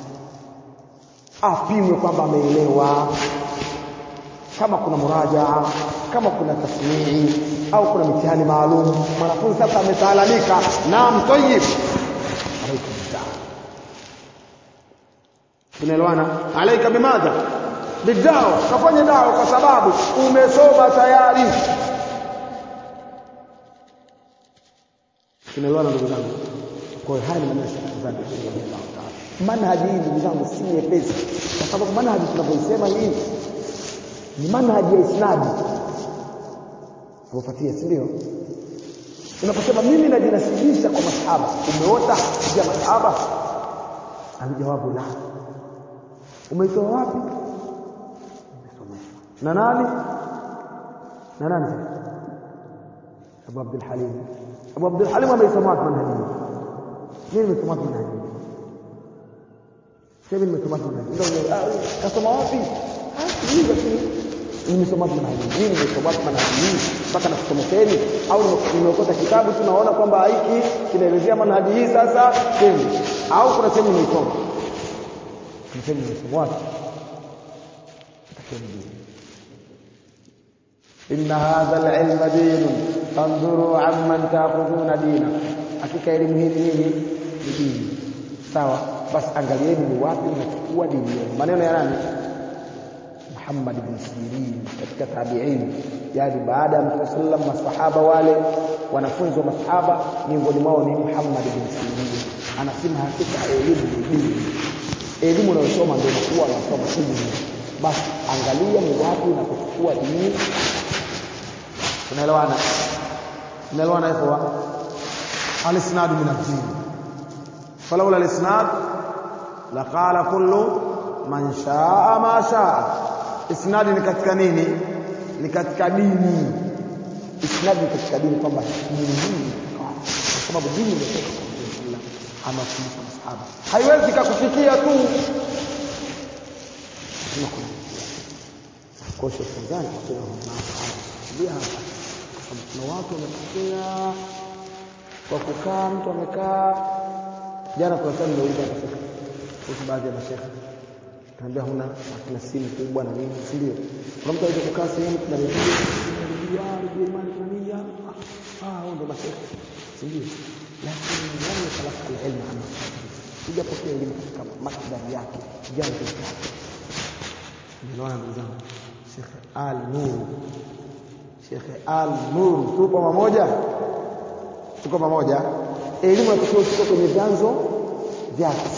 apimwe kwamba ameelewa kama kuna murajaa kama kuna tasmii au kuna mitihani maalum mwanafunzi sasa ametaalamika naam tayyib alaikum salam tunaelewana alaika bimadha bidawa kafanye dawa kwa sababu umesoma tayari tunaelewana ndugu zangu kwa hiyo haya ni maneno ya Sheikh Zanzibar radhiallahu ta'ala manhaji hii ndugu zangu si nyepesi kwa sababu manhaji tunavyoisema hii ni manhaji ya isnadi unafuatia si ndio unaposema mimi najinasibisha kwa masahaba umeota kuja masahaba alijawabu la umeitoa wapi umesomeshwa na nani na nani Abu Abdul Halim Abu Abdul Halim ameisoma wapi manhaji mimi nimesoma wapi manhaji sasa nimesoma wapi manhaji ndio ah kasoma wapi ah hii lakini nimesoma wapi manhaji mimi nimesoma wapi manhaji mpaka nakusomekeni au nimeokota kitabu tu naona kwamba hiki kinaelezea manhaji hii sasa kweli au kuna sehemu nimeisoma kuna sehemu nimeisoma wapi إن هذا العلم دين فانظروا عمن تأخذون دينا hakika elimu hii nini ni dini sawa basi angalieni ni wapi mnachukua dini yenu maneno ya nani Muhammad bin Sirin katika tabi'in yani baada ya Mtume sallam masahaba wale wanafunzi wa masahaba miongoni mwao ni Muhammad bin Sirin anasema hakika elimu ni dini elimu unayosoma ndio unakuwa unasoma dini basi angalia ni wapi unapochukua dini tunaelewana tunaelewana ikhwa al-isnad min ad-din falawla al-isnad laqala kullu man shaa ma shaa isnad ni katika nini ni katika dini isnad ni katika dini kwamba dini hii kwa sababu dini imetoka kwa Allah amafundisha masahaba haiwezi kukufikia tu kuna kwa Sheikh Zani kwa ndio hapa kuna watu wametokea kwa kukaa mtu amekaa jana kwa sababu ndio akafika kwa baadhi ya mashekhe tunaambia huna hakuna simu kubwa na nini si ndio kuna mtu anaweza kukaa sehemu kuna redio redio redio imani kuna nini ah hao ndio mashekhe si ndio lakini wale talaka elimu ama sijapokea elimu katika maktaba yake jango yake ndio ndugu zangu Sheikh Al Nur Sheikh Al Nur tupo pamoja tuko pamoja elimu inatakiwa tuko kwenye vyanzo vyake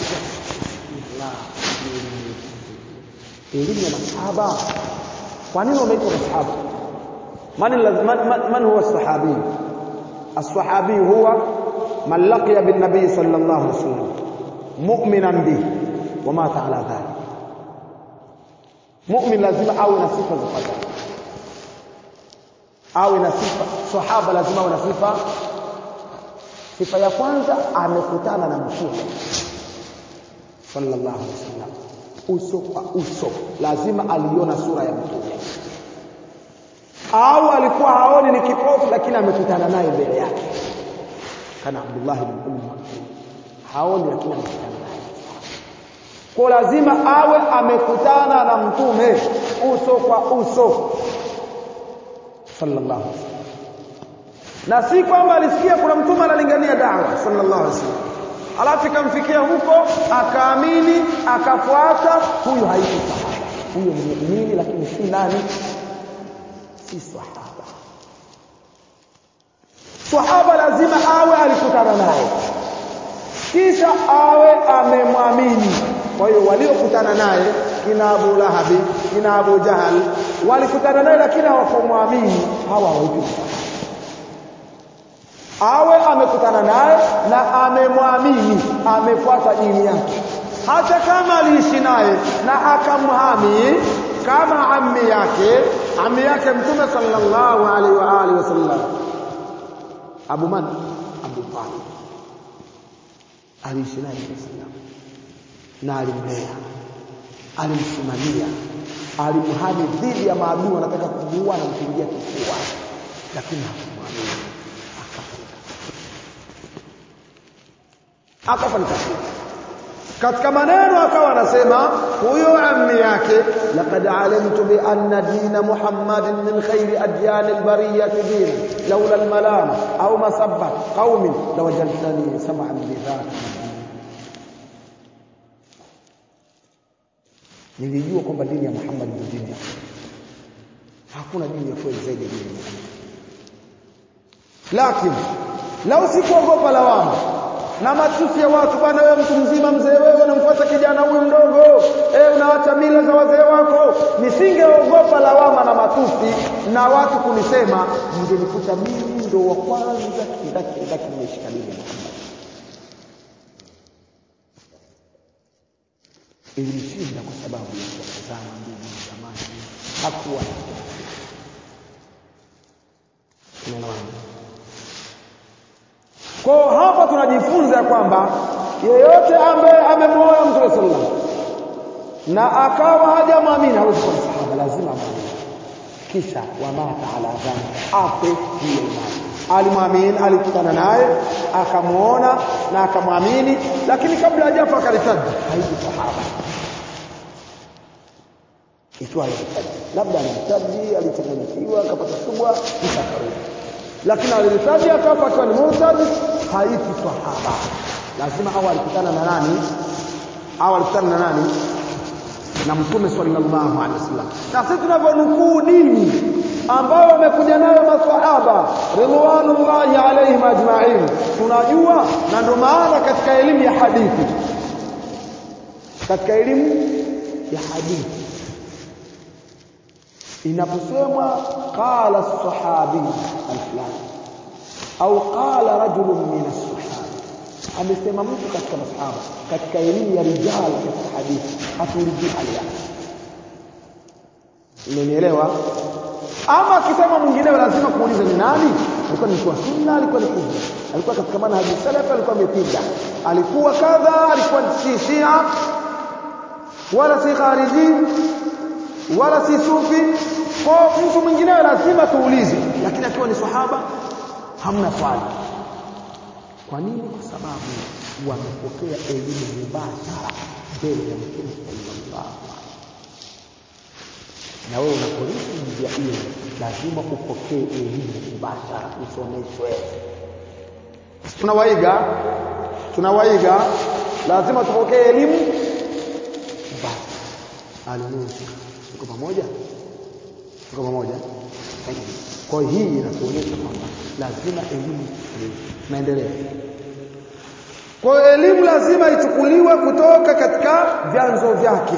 elimu ya masahaba kwa nini wameitwa masahaba man man, man huwa sahabi الصحابي هو من لقي بالنبي صلى الله عليه وسلم مؤمنا به ومات على ذلك mu'min lazima awe na sifa zifuatazo awe na sifa sahaba lazima awe na sifa sifa ya kwanza amekutana na mtume sallallahu alaihi wasallam uso kwa uso lazima aliona sura ya mtume au alikuwa haoni ni kipofu lakini amekutana naye mbele yake kana Abdullah ibn Umar haoni lakini amekutana naye kwa lazima awe amekutana na mtume uso kwa uso sallallahu alaihi wasallam na si kwamba alisikia kuna mtume analingania dawa sallallahu alaihi wasallam alafu ikamfikia huko akaamini akafuata huyo haiti sahaba huyo ni muumini lakini si nani si sahaba sahaba lazima awe alikutana naye kisha awe amemwamini kwa hiyo waliokutana naye kina Abu Lahabi kina Abu Jahal walikutana naye lakini hawakumwamini hawa hawaitwi awe amekutana naye na amemwamini amefuata dini yake hata kama aliishi naye na akamhami kama ammi yake ammi yake mtume sallallahu alaihi wa alihi wasallam Abu Man Abu Talib aliishi naye sallam na alimlea alimsimamia alimhami dhidi ya maadui wanataka kumuua na kumpigia kifua lakini hakumwamini akafanya katika maneno akawa anasema huyo ammi yake laqad alimtu bi anna din muhammadin min khairi adyan albariyah din laula almalam au masabba qaumin lawajadtani sam'an bi dhati nilijua kwamba dini ya Muhammad ndio dini hakuna dini ya kweli zaidi ya dini lakini lau sikuogopa lawama na matusi ya watu bwana wewe mtu mzima mzee wewe unamfuata kijana huyu mdogo eh unaacha mila za wazee wako nisingeogopa lawama na matusi na watu kunisema ningenikuta mimi ndo wa kwanza kindaki kindaki nimeshika dini ya Muhammad ilimshinda kwa sababu ya kutazama ndugu zamani hakuwa unaelewana kwa hapa tunajifunza ya kwamba yeyote ambaye amemwoa mtume sallallahu na akawa hajamwamini hawezi kuwa sahaba lazima amwamini kisha wamata ala dhambi afe hiyo imani alimwamini alikutana naye akamuona na akamwamini lakini kabla hajafa akalitaja haiji sahaba ikiwa alihitaji labda alihitaji alichanganyikiwa akapata subwa kisha akarudi lakini alihitaji akafa akiwa ni murtad haiti sahaba lazima au alikutana na nani au alikutana na nani na mtume sallallahu alaihi wasallam na sisi tunavyonukuu dini ambao wamekuja nayo maswahaba ridwanullahi alaihim ajma'in tunajua na ndio maana katika elimu ya hadithi katika elimu ya hadithi inaposemwa qala as-sahabi al-fulani au qala rajulun min as-sahaba amesema mtu katika masahaba katika elimu ya rijal katika hadithi hatuulizii hali yake umenielewa ama akisema mwingineo lazima kuuliza ni nani alikuwa ni mtu wa sunna alikuwa ni hujja alikuwa katika manhaji salaf alikuwa amepinda alikuwa kadha alikuwa si shia wala si khariji wala si sufi kwa mtu mwingine lazima tuulize lakini akiwa ni sahaba hamna swali kwa nini kwa sababu wamepokea elimu mubashara mbele ya mtume sallallahu alaihi na wewe unapolisi njia hiyo lazima upokee elimu mubashara usomeshwe tunawaiga tunawaiga lazima tupokee elimu mubashara alinusu tuko pamoja tuko pamoja kwa hii inatuonyesha kwamba lazima elimu naendelea kwa hiyo elimu lazima ichukuliwe kutoka katika vyanzo vyake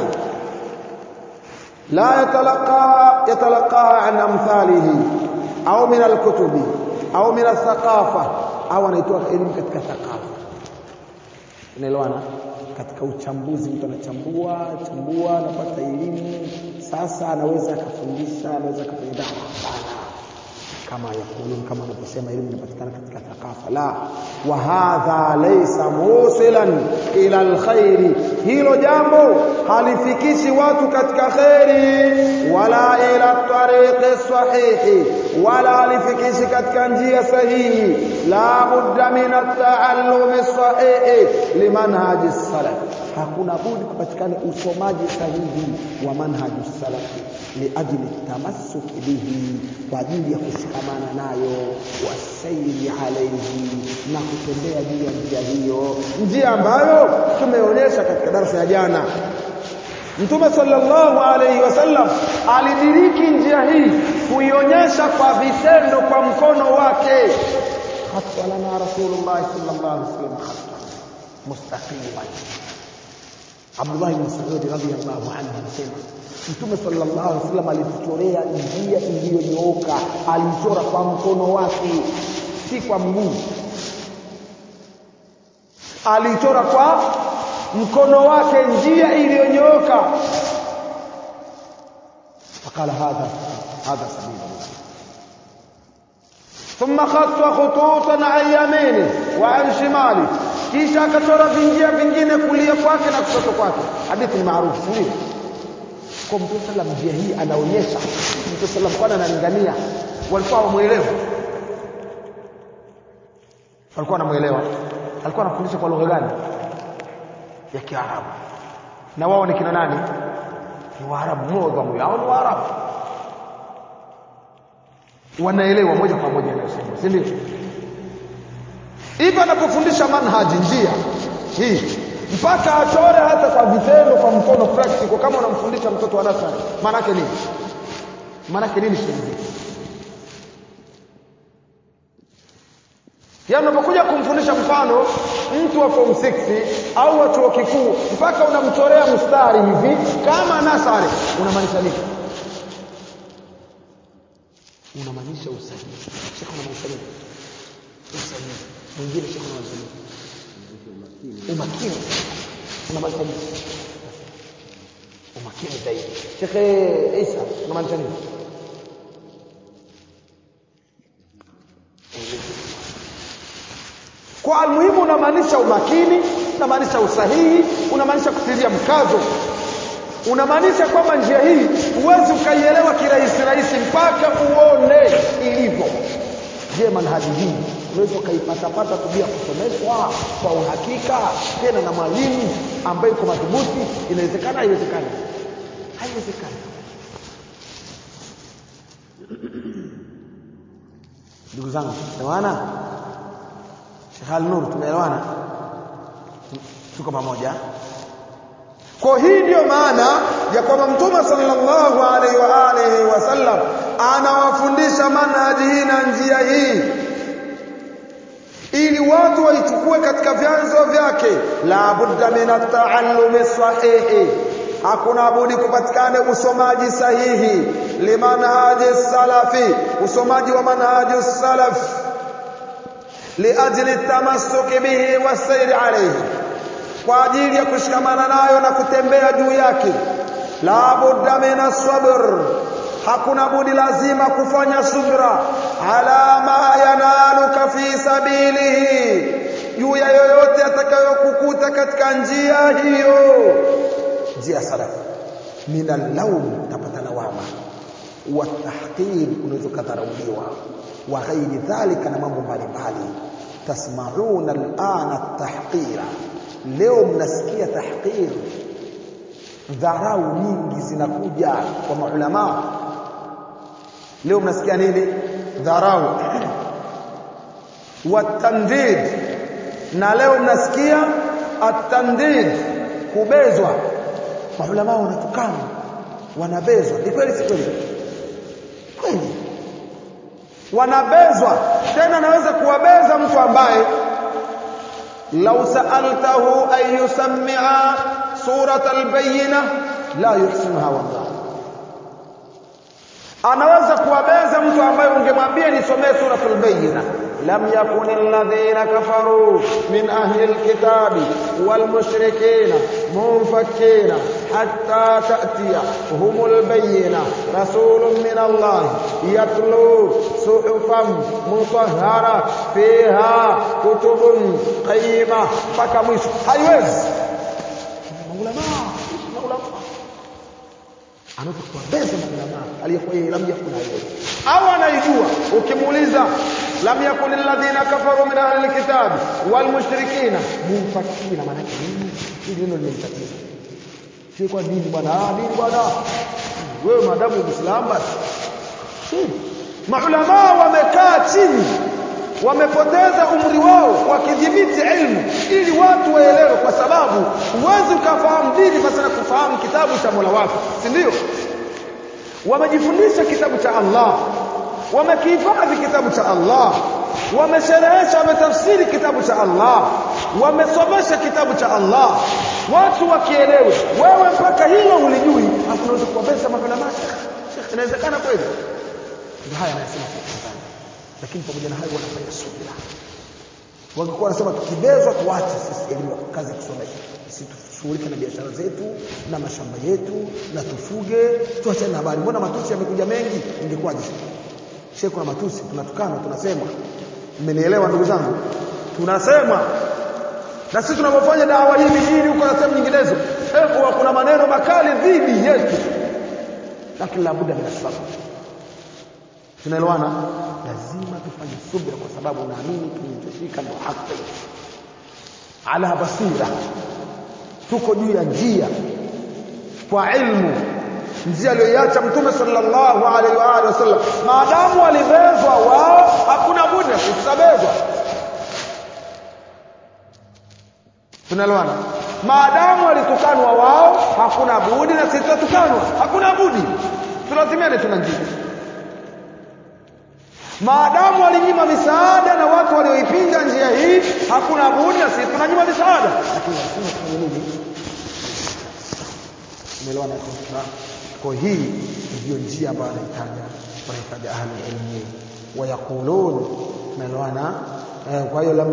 la yatalaqa yatalaqaha an amthalihi au min alkutubi au min athaqafa au anaitoa elimu katika thaqafa unaelewana katika uchambuzi mtu anachambua chambua anapata elimu sasa anaweza akafundisha anaweza akafanya dawa hapana kama yakulun kama anavyosema elimu inapatikana katika thaqafa la wa hadha laysa musilan ila alkhairi hilo jambo halifikishi watu katika khairi wala ila tariqi sahihi wala halifikishi katika njia sahihi la budda min at-ta'allumi sahihi limanhaji salaf hakuna budi kupatikana usomaji sahihi wa manhaji salafi liajli tamassuk bihi kwa ajili ya kushikamana nayo wasairi alaihi na kutembea juu ya njia hiyo njia ambayo tumeonyesha katika darasa ya jana Mtume sallallahu alaihi wasallam alidiriki njia hii kuionyesha kwa vitendo kwa mkono wake hatta lana rasulullah sallallahu alaihi wasallam hatta mustaqiman Abdullah ibn Mas'ud radhiyallahu anhu anasema Mtume sallallahu alaihi wasallam alituchorea njia iliyonyooka, alichora kwa mkono wake, si kwa mguu. Alichora kwa mkono wake njia iliyonyooka. Fakala hadha hadha sabila ثم خط خطوطا عن يمينه وعن شماله kisha akachora vinjia vingine kulia kwake na kushoto kwake hadithi ni maarufu ndio kwa mtume sallam njia hii anaonyesha mtume sallam kwana analingania walikuwa wamuelewa walikuwa wanamuelewa alikuwa anafundisha kwa lugha gani ya Kiarabu na wao ni kina nani ni Waarabu modhamu yao ni Waarabu wanaelewa moja kwa moja anayosema si ndio hivyo anapofundisha manhaji njia hii mpaka achore hata kwa vitendo kwa mkono practical kama unamfundisha mtoto wa nasari maana yake nini maana yake nini shilingi yaani unapokuja kumfundisha mfano mtu wa form 6 au wa chuo kikuu mpaka unamchorea mstari hivi kama nasari unamaanisha nini unamaanisha usahihi shekhe unamaanisha nini usahihi mwingine shekhe unamaanisha nini umakini unamaanisha nini umakini zaidi shekhe Isa unamaanisha nini kwa almuhimu unamaanisha umakini unamaanisha usahihi unamaanisha kutilia mkazo unamaanisha kwamba njia hii huwezi ukaielewa kirahisi rahisi mpaka uone ilivyo je manhaji hii unaweza ukaipatapata tu bila kusomeshwa kwa uhakika tena na mwalimu ambaye iko madhubuti inawezekana haiwezekani haiwezekani ndugu zangu tumeelewana Sheikh Al-Nur tumeelewana tuko pamoja kwa hii ndiyo maana ya kwamba mtume sallallahu alaihi wa alihi wasallam anawafundisha manhaji hii na njia hii ili watu waichukue katika vyanzo vyake la budda min at-ta'allumi sahihi hakuna budi kupatikane usomaji sahihi limanhaji salafi usomaji wa manhaji salaf liajli tamassuki bihi wasairi alayhi kwa ajili ya kushikamana nayo na kutembea juu yake la budda min as-sabr hakuna budi lazima kufanya subra ala ma yanaluka fi sabilihi juu ya yoyote atakayokukuta katika njia hiyo njia salafu min al-lawm utapata lawama wa tahqir unaweza kadharauliwa wa ghairi dhalika na mambo mbalimbali tasmauna al-ana at-tahqira leo mnasikia tahqir dharau nyingi zinakuja kwa maulama leo mnasikia nini dharau watandid na leo mnasikia atandid kubezwa maulama wanatukana wanabezwa ni kweli si kweli kweli wanabezwa tena naweza kuwabeza mtu ambaye lau sa'altahu an yusammi'a surat al-bayyinah la yuhsinuha wallah anaweza kuwabeza mtu ambaye ungemwambia nisomee suratul bayyina lam yakun alladhina kafaru min ahli alkitabi wal mushrikina munfakina hatta ta'tiya humul bayyina rasulun min Allah yatlu suhufan mutahhara fiha kutubun qayyima mpaka mwisho haiwezi maulama maulama anaweza kuwabeza maulama aliyekuwa yeye lam yakun hayy au anaijua ukimuuliza lam yakun alladhina kafaru min ahli alkitab wal mushrikina munfakina maana yake nini hili neno limenitatiza sio kwa dini bwana ah dini bwana wewe madamu muislamu basi maulama wamekaa chini wamepoteza umri wao wakidhibiti ilmu ili watu waelewe kwa sababu huwezi ukafahamu dini basi na kufahamu kitabu cha Mola wako si ndio wamejifundisha kitabu cha Allah wamekihifadhi kitabu cha Allah wamesherehesha wametafsiri kitabu cha Allah wamesomesha kitabu cha Allah watu wakielewe wewe mpaka hilo ulijui hapo unaweza kuwabeza maulama Sheikh inawezekana kweli ndio haya anasema lakini pamoja na hayo wanafanya subira wangekuwa wanasema tukibezwa tuache sisi elimu kazi ya kusomesha sisi tushughulike na biashara zetu na mashamba yetu na tufuge tuachane na habari mbona matusi yamekuja mengi ingekuwaje shehe kuna matusi tunatukana tunasema mmenielewa ndugu zangu tunasema na sisi tunapofanya dawa hii mijini huko na sehemu nyinginezo hebu kuna maneno makali dhidi yetu lakini labuda min sabr tunaelewana lazima tufanye subira kwa sababu naamini tulichoshika ndo haki ala basira tuko juu ya njia kwa ilmu njia aliyoiacha mtume sallallahu alaihi wa alihi wasallam maadamu walibezwa wao hakuna budi tutabezwa tunaelewana maadamu walitukanwa wao hakuna budi na sisi tutatukanwa hakuna budi tulazimiane tuna njia maadamu walinyima misaada na watu walioipinga njia hii hakuna budi na sisi tunanyima misaada lakini lazima tufanye nini umeelewana kwa hii ndio njia ambayo anahitaja wanahitaja ahli ilmi wayakulun umeelewana kwa hiyo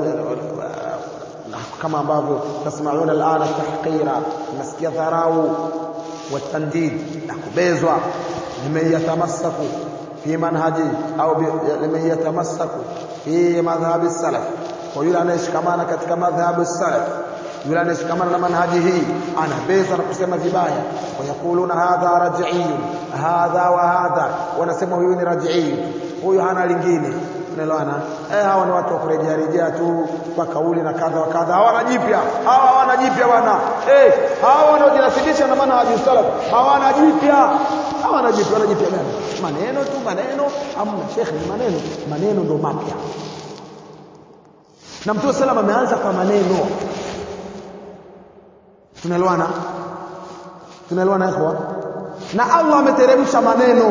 kama ambavyo tasmauna alana tahqira nasikia dharau watandid na kubezwa nimeyatamassaku في منهج أو لمن يتمسك في مذهب السلف kwa yule anayeshikamana katika madhhabu salaf yule anayeshikamana na manhaji hii anabeza na kusema vibaya wayakuluna hadha raj'iyun hadha wa hadha wanasema huyu ni raj'i huyu hana lingine unaelewana eh hawa ni watu wa kurejea rejea tu kwa kauli na kadha wa kadha hawana jipya hawa hawana jipya bwana eh hawa wanaojinasibisha na manhaji salaf hawana jipya hawana jipya wana jipya gani maneno tu maneno amna shekhi ni maneno maneno ndo mapya na mtume sallam ameanza kwa maneno tunaelewana tunaelewana ikhwa na Allah ameteremsha maneno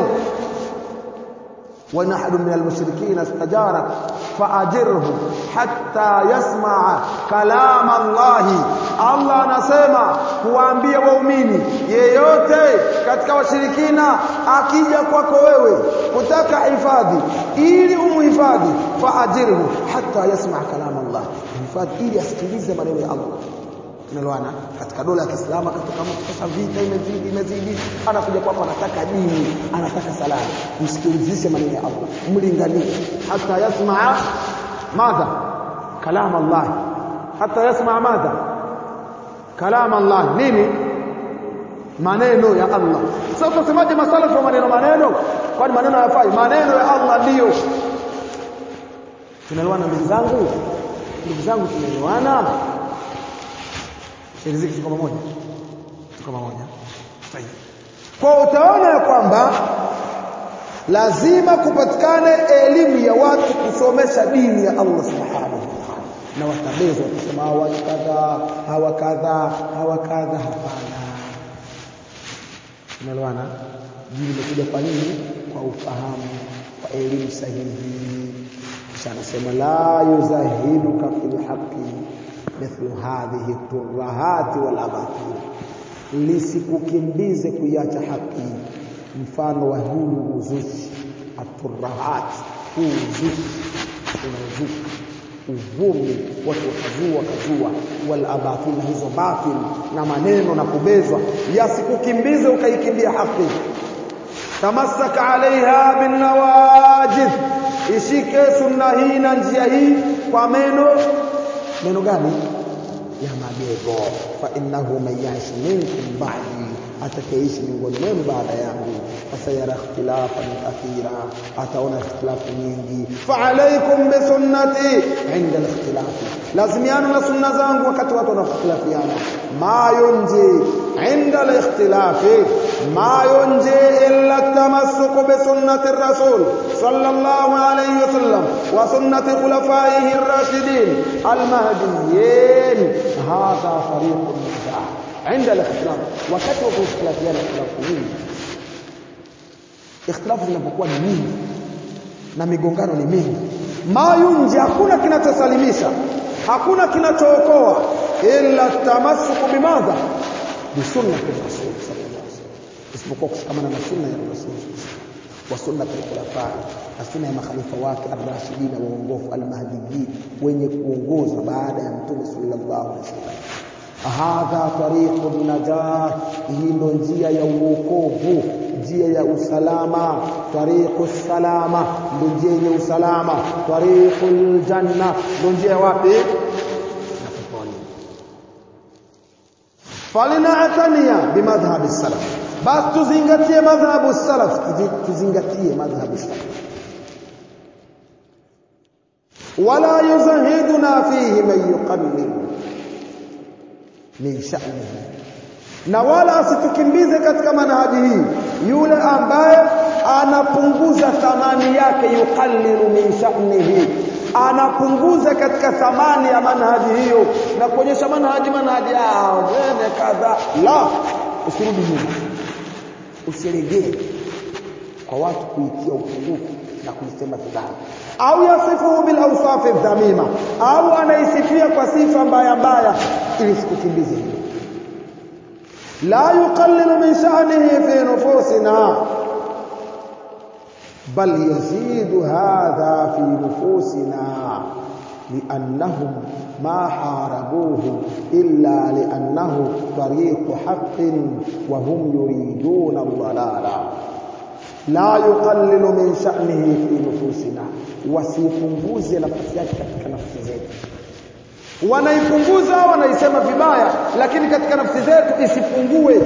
وإن أحد من المشركين استجارك فأجره حتى يسمع كلام الله Allah anasema kuwaambia waumini yeyote katika washirikina akija kwako wewe kutaka hifadhi ili umhifadhi faajirhu hatta yasma kalam Allah hifadhi ili asikilize maneno ya Allah tunaelewana katika dola ya Kiislamu akatoka mtu sasa vita imezidi imezidi anakuja kwako anataka dini anataka salama msikilizishe maneno ya Allah mlinganie hata yasmaa madha kalam Allah hata yasmaa madha kalam Allah nini maneno ya Allah sasa utasemaje masalafu wa maneno maneno kwani maneno hayafai maneno ya Allah ndiyo tunaelewana ndugu zangu ndugu zangu tunaelewana riziki tuko pamoja tuko pamoja kwa utaona ya kwamba lazima kupatikane elimu ya watu kusomesha dini ya Allah subhanahu wa ta'ala na watabeza wakisema hawa kadha hawa kadha hawa kadha hapana unaelewana dini imekuja kwa nini kwa ufahamu kwa elimu sahihi kisha anasema la yuzahiduka fil haqqi mithlu hadhihi turahati wal abatil lisikukimbize kuiacha haki mfano wa huu uzushi aturahat huu uzushi unaozuka uvumi watu wakazua wakazua wal abatil na hizo batil na maneno na kubezwa yasikukimbize ukaikimbia haki tamassaka alaiha bin nawajid ishike sunna hii na njia hii kwa meno neno gani ya magego fa innahu man ya'ish minkum ba'di atakayeishi miongoni mwenu baada yangu fasayara ikhtilafan kathira ataona ikhtilafu nyingi fa alaykum bi sunnati inda al-ikhtilafi lazimiana na sunna zangu wakati watu wanakhtilafiana ma yunji inda al-ikhtilafi ma yunji illa tamassuk bi sunnati ar-rasul sallallahu alayhi wasallam wa sunnati khulafaihi ar-rashidin al-mahdiyyin hadha tariqun najah عند الاختلاف wakati wa kuختلافiana ikhtilafu nyingi ikhtilafu zinapokuwa ni nyingi na migongano ni mingi mayunji hakuna kinachosalimisha hakuna kinachookoa illa tamassuku bimadha bisunnati rasul sallallahu alaihi wasallam isipokuwa kushikamana na sunna ya rasul wa sunnati al-khulafa na sunna ya makhalifa wake ar-rashidin waongofu al-mahdiyyin wenye kuongoza baada ya mtume sallallahu alaihi wasallam hadha tariqun najah hii ndo njia ya uokovu njia ya usalama tariqu salama ndo njia yenye usalama tariqul janna ndo njia wapi na peponi falinatania bimadhhabi salaf basi tuzingatie madhhabu salaf tuzingatie madhhabu salaf wala yuzahiduna fihi man yuqallilu min sha'nihi na wala asitukimbize katika manhaji hii yule ambaye anapunguza thamani yake yuqallilu min sha'nihi anapunguza katika thamani ya manhaji hiyo na kuonyesha manhaji manhaji ah wewe kadha la usirudi nyuma usiregee kwa watu kuitia upungufu na kuisema vibaya au yasifuhu bil awsafi dhamima au anaisifia kwa sifa mbaya mbaya ili sikukimbize hiyo la yuqallilu min sha'nihi fi nufusina bal yazidu hadha fi nufusina لأنهم ما حاربوه إلا لأنه طريق حق وهم يريدون الضلال لا يقلل من شأنه في نفوسنا wasipunguze nafasi yake katika nafsi zetu wanaipunguza wanaisema vibaya lakini katika nafsi zetu isipungue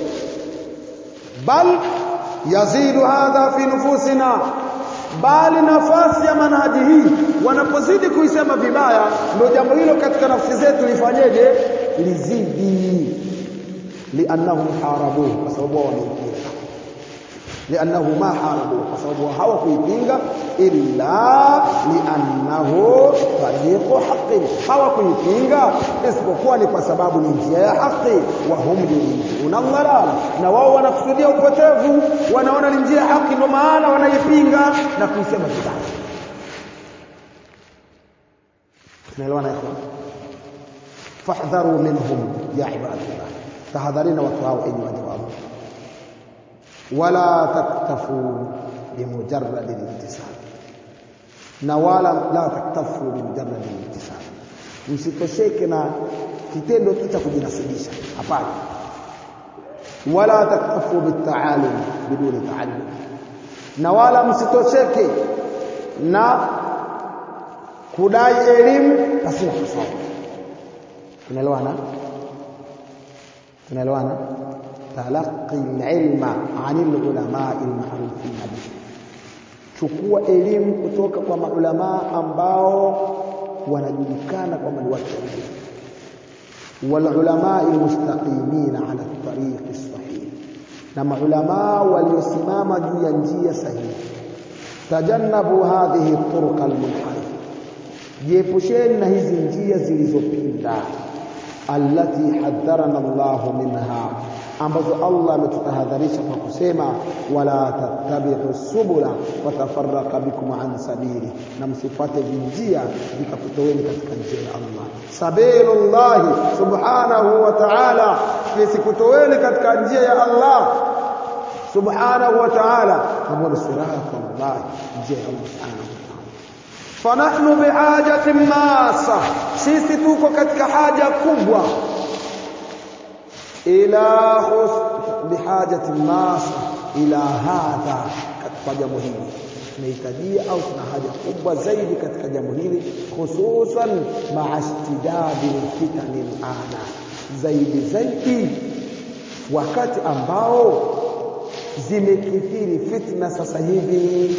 bal yazidu hadha fi nufusina bali nafasi ya manhaji hii wanapozidi kuisema vibaya ndio jambo hilo katika nafsi zetu lifanyeje lizidi liannahum harabuhu kwa sababu wao wameipinga liannahu ma harabuhu kwa sababu hawakuipinga illa liannahu tariqu haqqin hawakuipinga isipokuwa ni kwa sababu ni njia ya haki wa hum yuriduna dhalala na wao wanakusudia upotevu wanaona ni njia ya haki ndio maana wanaipinga na kuisema vibaya tunaelewana ikhwan fahdharu minhum ya ibadallah tahadharina watu hao enyi waja wa Allah wala taktafu bimujarrad al-ittisal na wala la taktafu bimujarrad al-ittisal msitosheke na kitendo tu cha kujinasibisha hapana wala taktafu bitaalum biduni taallum na wala msitosheke na kudai elimu pasina kusoma tunaelewana tunaelewana talaqi ilma anil ulama almarufin bihi chukua elimu kutoka kwa maulama ambao wanajulikana kwamba ni watu elimu wal ulama almustaqimin ala tariq sahih na maulama waliosimama juu ya njia sahihi tajannabu hadhihi turuq almunharif jiepusheni na hizi njia zilizopinda allati hadharana Allah minha ambazo Allah ametutahadharisha kwa kusema wala tattabi'u subula watafarraqa bikum an sabili na msifuate vinjia vikakutoweni katika njia ya Allah sabilullah subhanahu wa ta'ala visikutoweni katika njia ya Allah subhanahu wa ta'ala ambayo siratullah njia ya Allah subhanahu wa ta'ala fanahnu bihajatin masa sisi tuko katika haja kubwa ila bihajati masa ila hadha katika jambo hili tunahitajia au tuna haja kubwa zaidi katika jambo hili hususan maa istidadi fitani ana zaidi zaidi wakati ambao zimekithiri fitna sasa hivi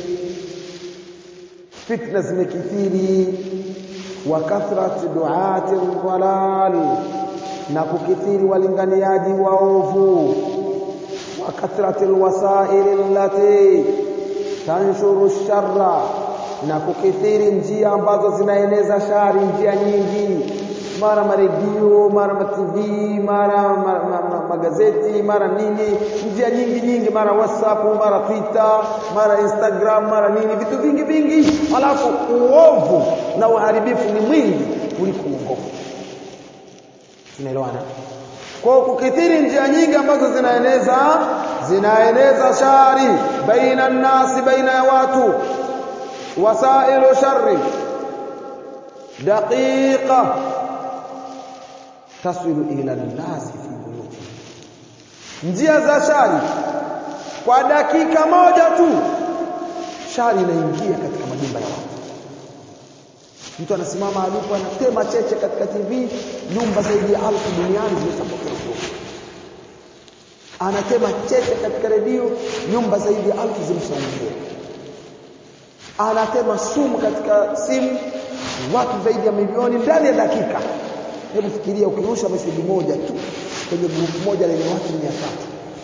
fitna zimekithiri wa kathrati duati dhalal na kukithiri walinganiaji waovu wa kathrati alwasail allati tanshuru sharra na kukithiri njia ambazo zinaeneza shari njia nyingi mara maredio mara matv mara ma, ma, ma, magazeti mara nini njia nyingi nyingi mara whatsapp mara twitter mara instagram mara nini vitu vingi vingi alafu uovu na uharibifu ni mwingi kuliko uongofu tunaelewana kwa kukithiri njia nyingi ambazo zinaeneza zinaeneza shari baina nasi baina ya watu wasailu sharri daqiqa tasilu ila nasi fi buyuti njia za shari kwa dakika moja tu shari inaingia katika majumba ya watu mtu anasimama alipo anatema cheche katika TV nyumba zaidi ya alfu duniani zimesapokea anatema cheche katika redio nyumba zaidi ya alfu zimeshaungia anatema sumu katika simu watu zaidi ya milioni ndani ya dakika hebu fikiria ukirusha meseji moja tu kwenye grupu moja lenye watu mia tatu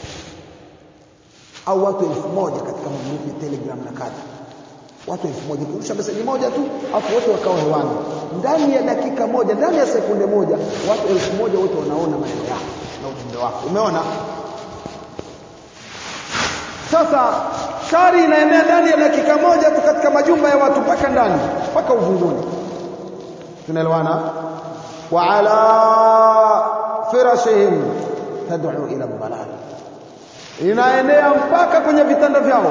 au watu elfu moja katika magrupu ya telegram na kadha watu elfu moja ukirusha meseji moja tu afu wote wakawa hewani ndani ya dakika moja ndani ya sekunde moja watu elfu moja wote wanaona maneno yako na ujumbe wako umeona sasa shari inaenea ndani ya dakika moja tu katika majumba ya watu mpaka ndani mpaka uvunguni tunaelewana wa ala firashihim tad'u ila dhalal inaenea mpaka kwenye vitanda vyao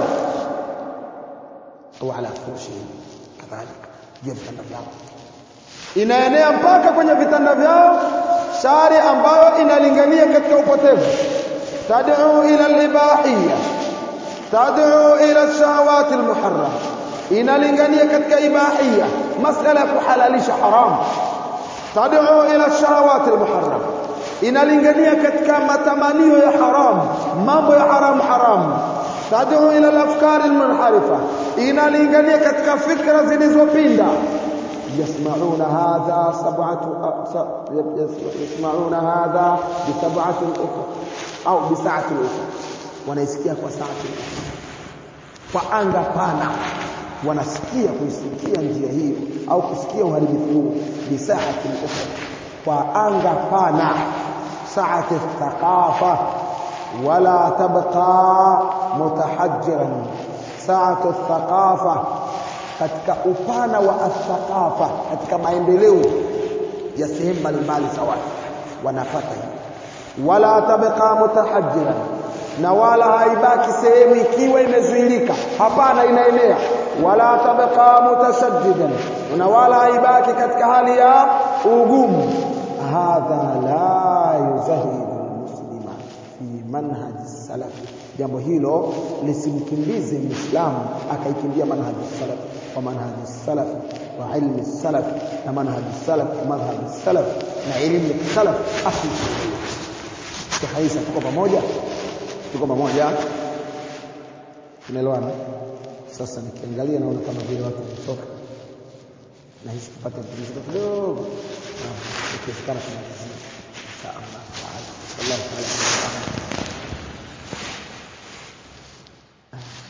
au ala firashihim kadhalika juu ya vitanda vyao inaenea mpaka kwenye vitanda vyao shari ambayo inalingania katika upotevu tad'u ila al-ibahiyya tad'u ila ash-shahawat al-muharram inalingania katika ibahiyya masala ya kuhalalisha haramu tad'u ila shahawati almuharram inalingania katika matamanio ya haramu mambo ya haramu haramu tad'u ila alafkar almunharifa inalingania katika fikra zilizopinda يسمعون هذا سبعة يسمعون هذا بسبعة أخرى أو بساعة أخرى wanaisikia kwa saa kwa anga pana wanasikia kuisikia njia hiyo au kusikia uharibifu huu bisaati ukhra kwa anga pana saati thaqafa wala tabqa mutahajjiran saatu thaqafa katika upana wa athaqafa katika maendeleo ya sehemu mbalimbali za watu wanapata hiyo wala tabqa mutahajjiran na wala haibaki sehemu ikiwa imezuilika hapana inaenea wala tabqa mutashaddidan na wala haibaki katika hali ya ugumu hadha la yuzahidu muslima fi manhaj salaf jambo hilo lisimkimbize muislamu akaikimbia manhaj salaf wa manhaj salaf wa ilmi salaf na manhaj salaf wa madhhab salaf na elimu ya salaf asli tuhaisa tuko pamoja tuko pamoja tunaelewana sasa nikiangalia naona kama vile watu wamechoka na hisi tupate pumziko kidogo na ikiwezekana tunamalizia insha Allah taala wallahu taala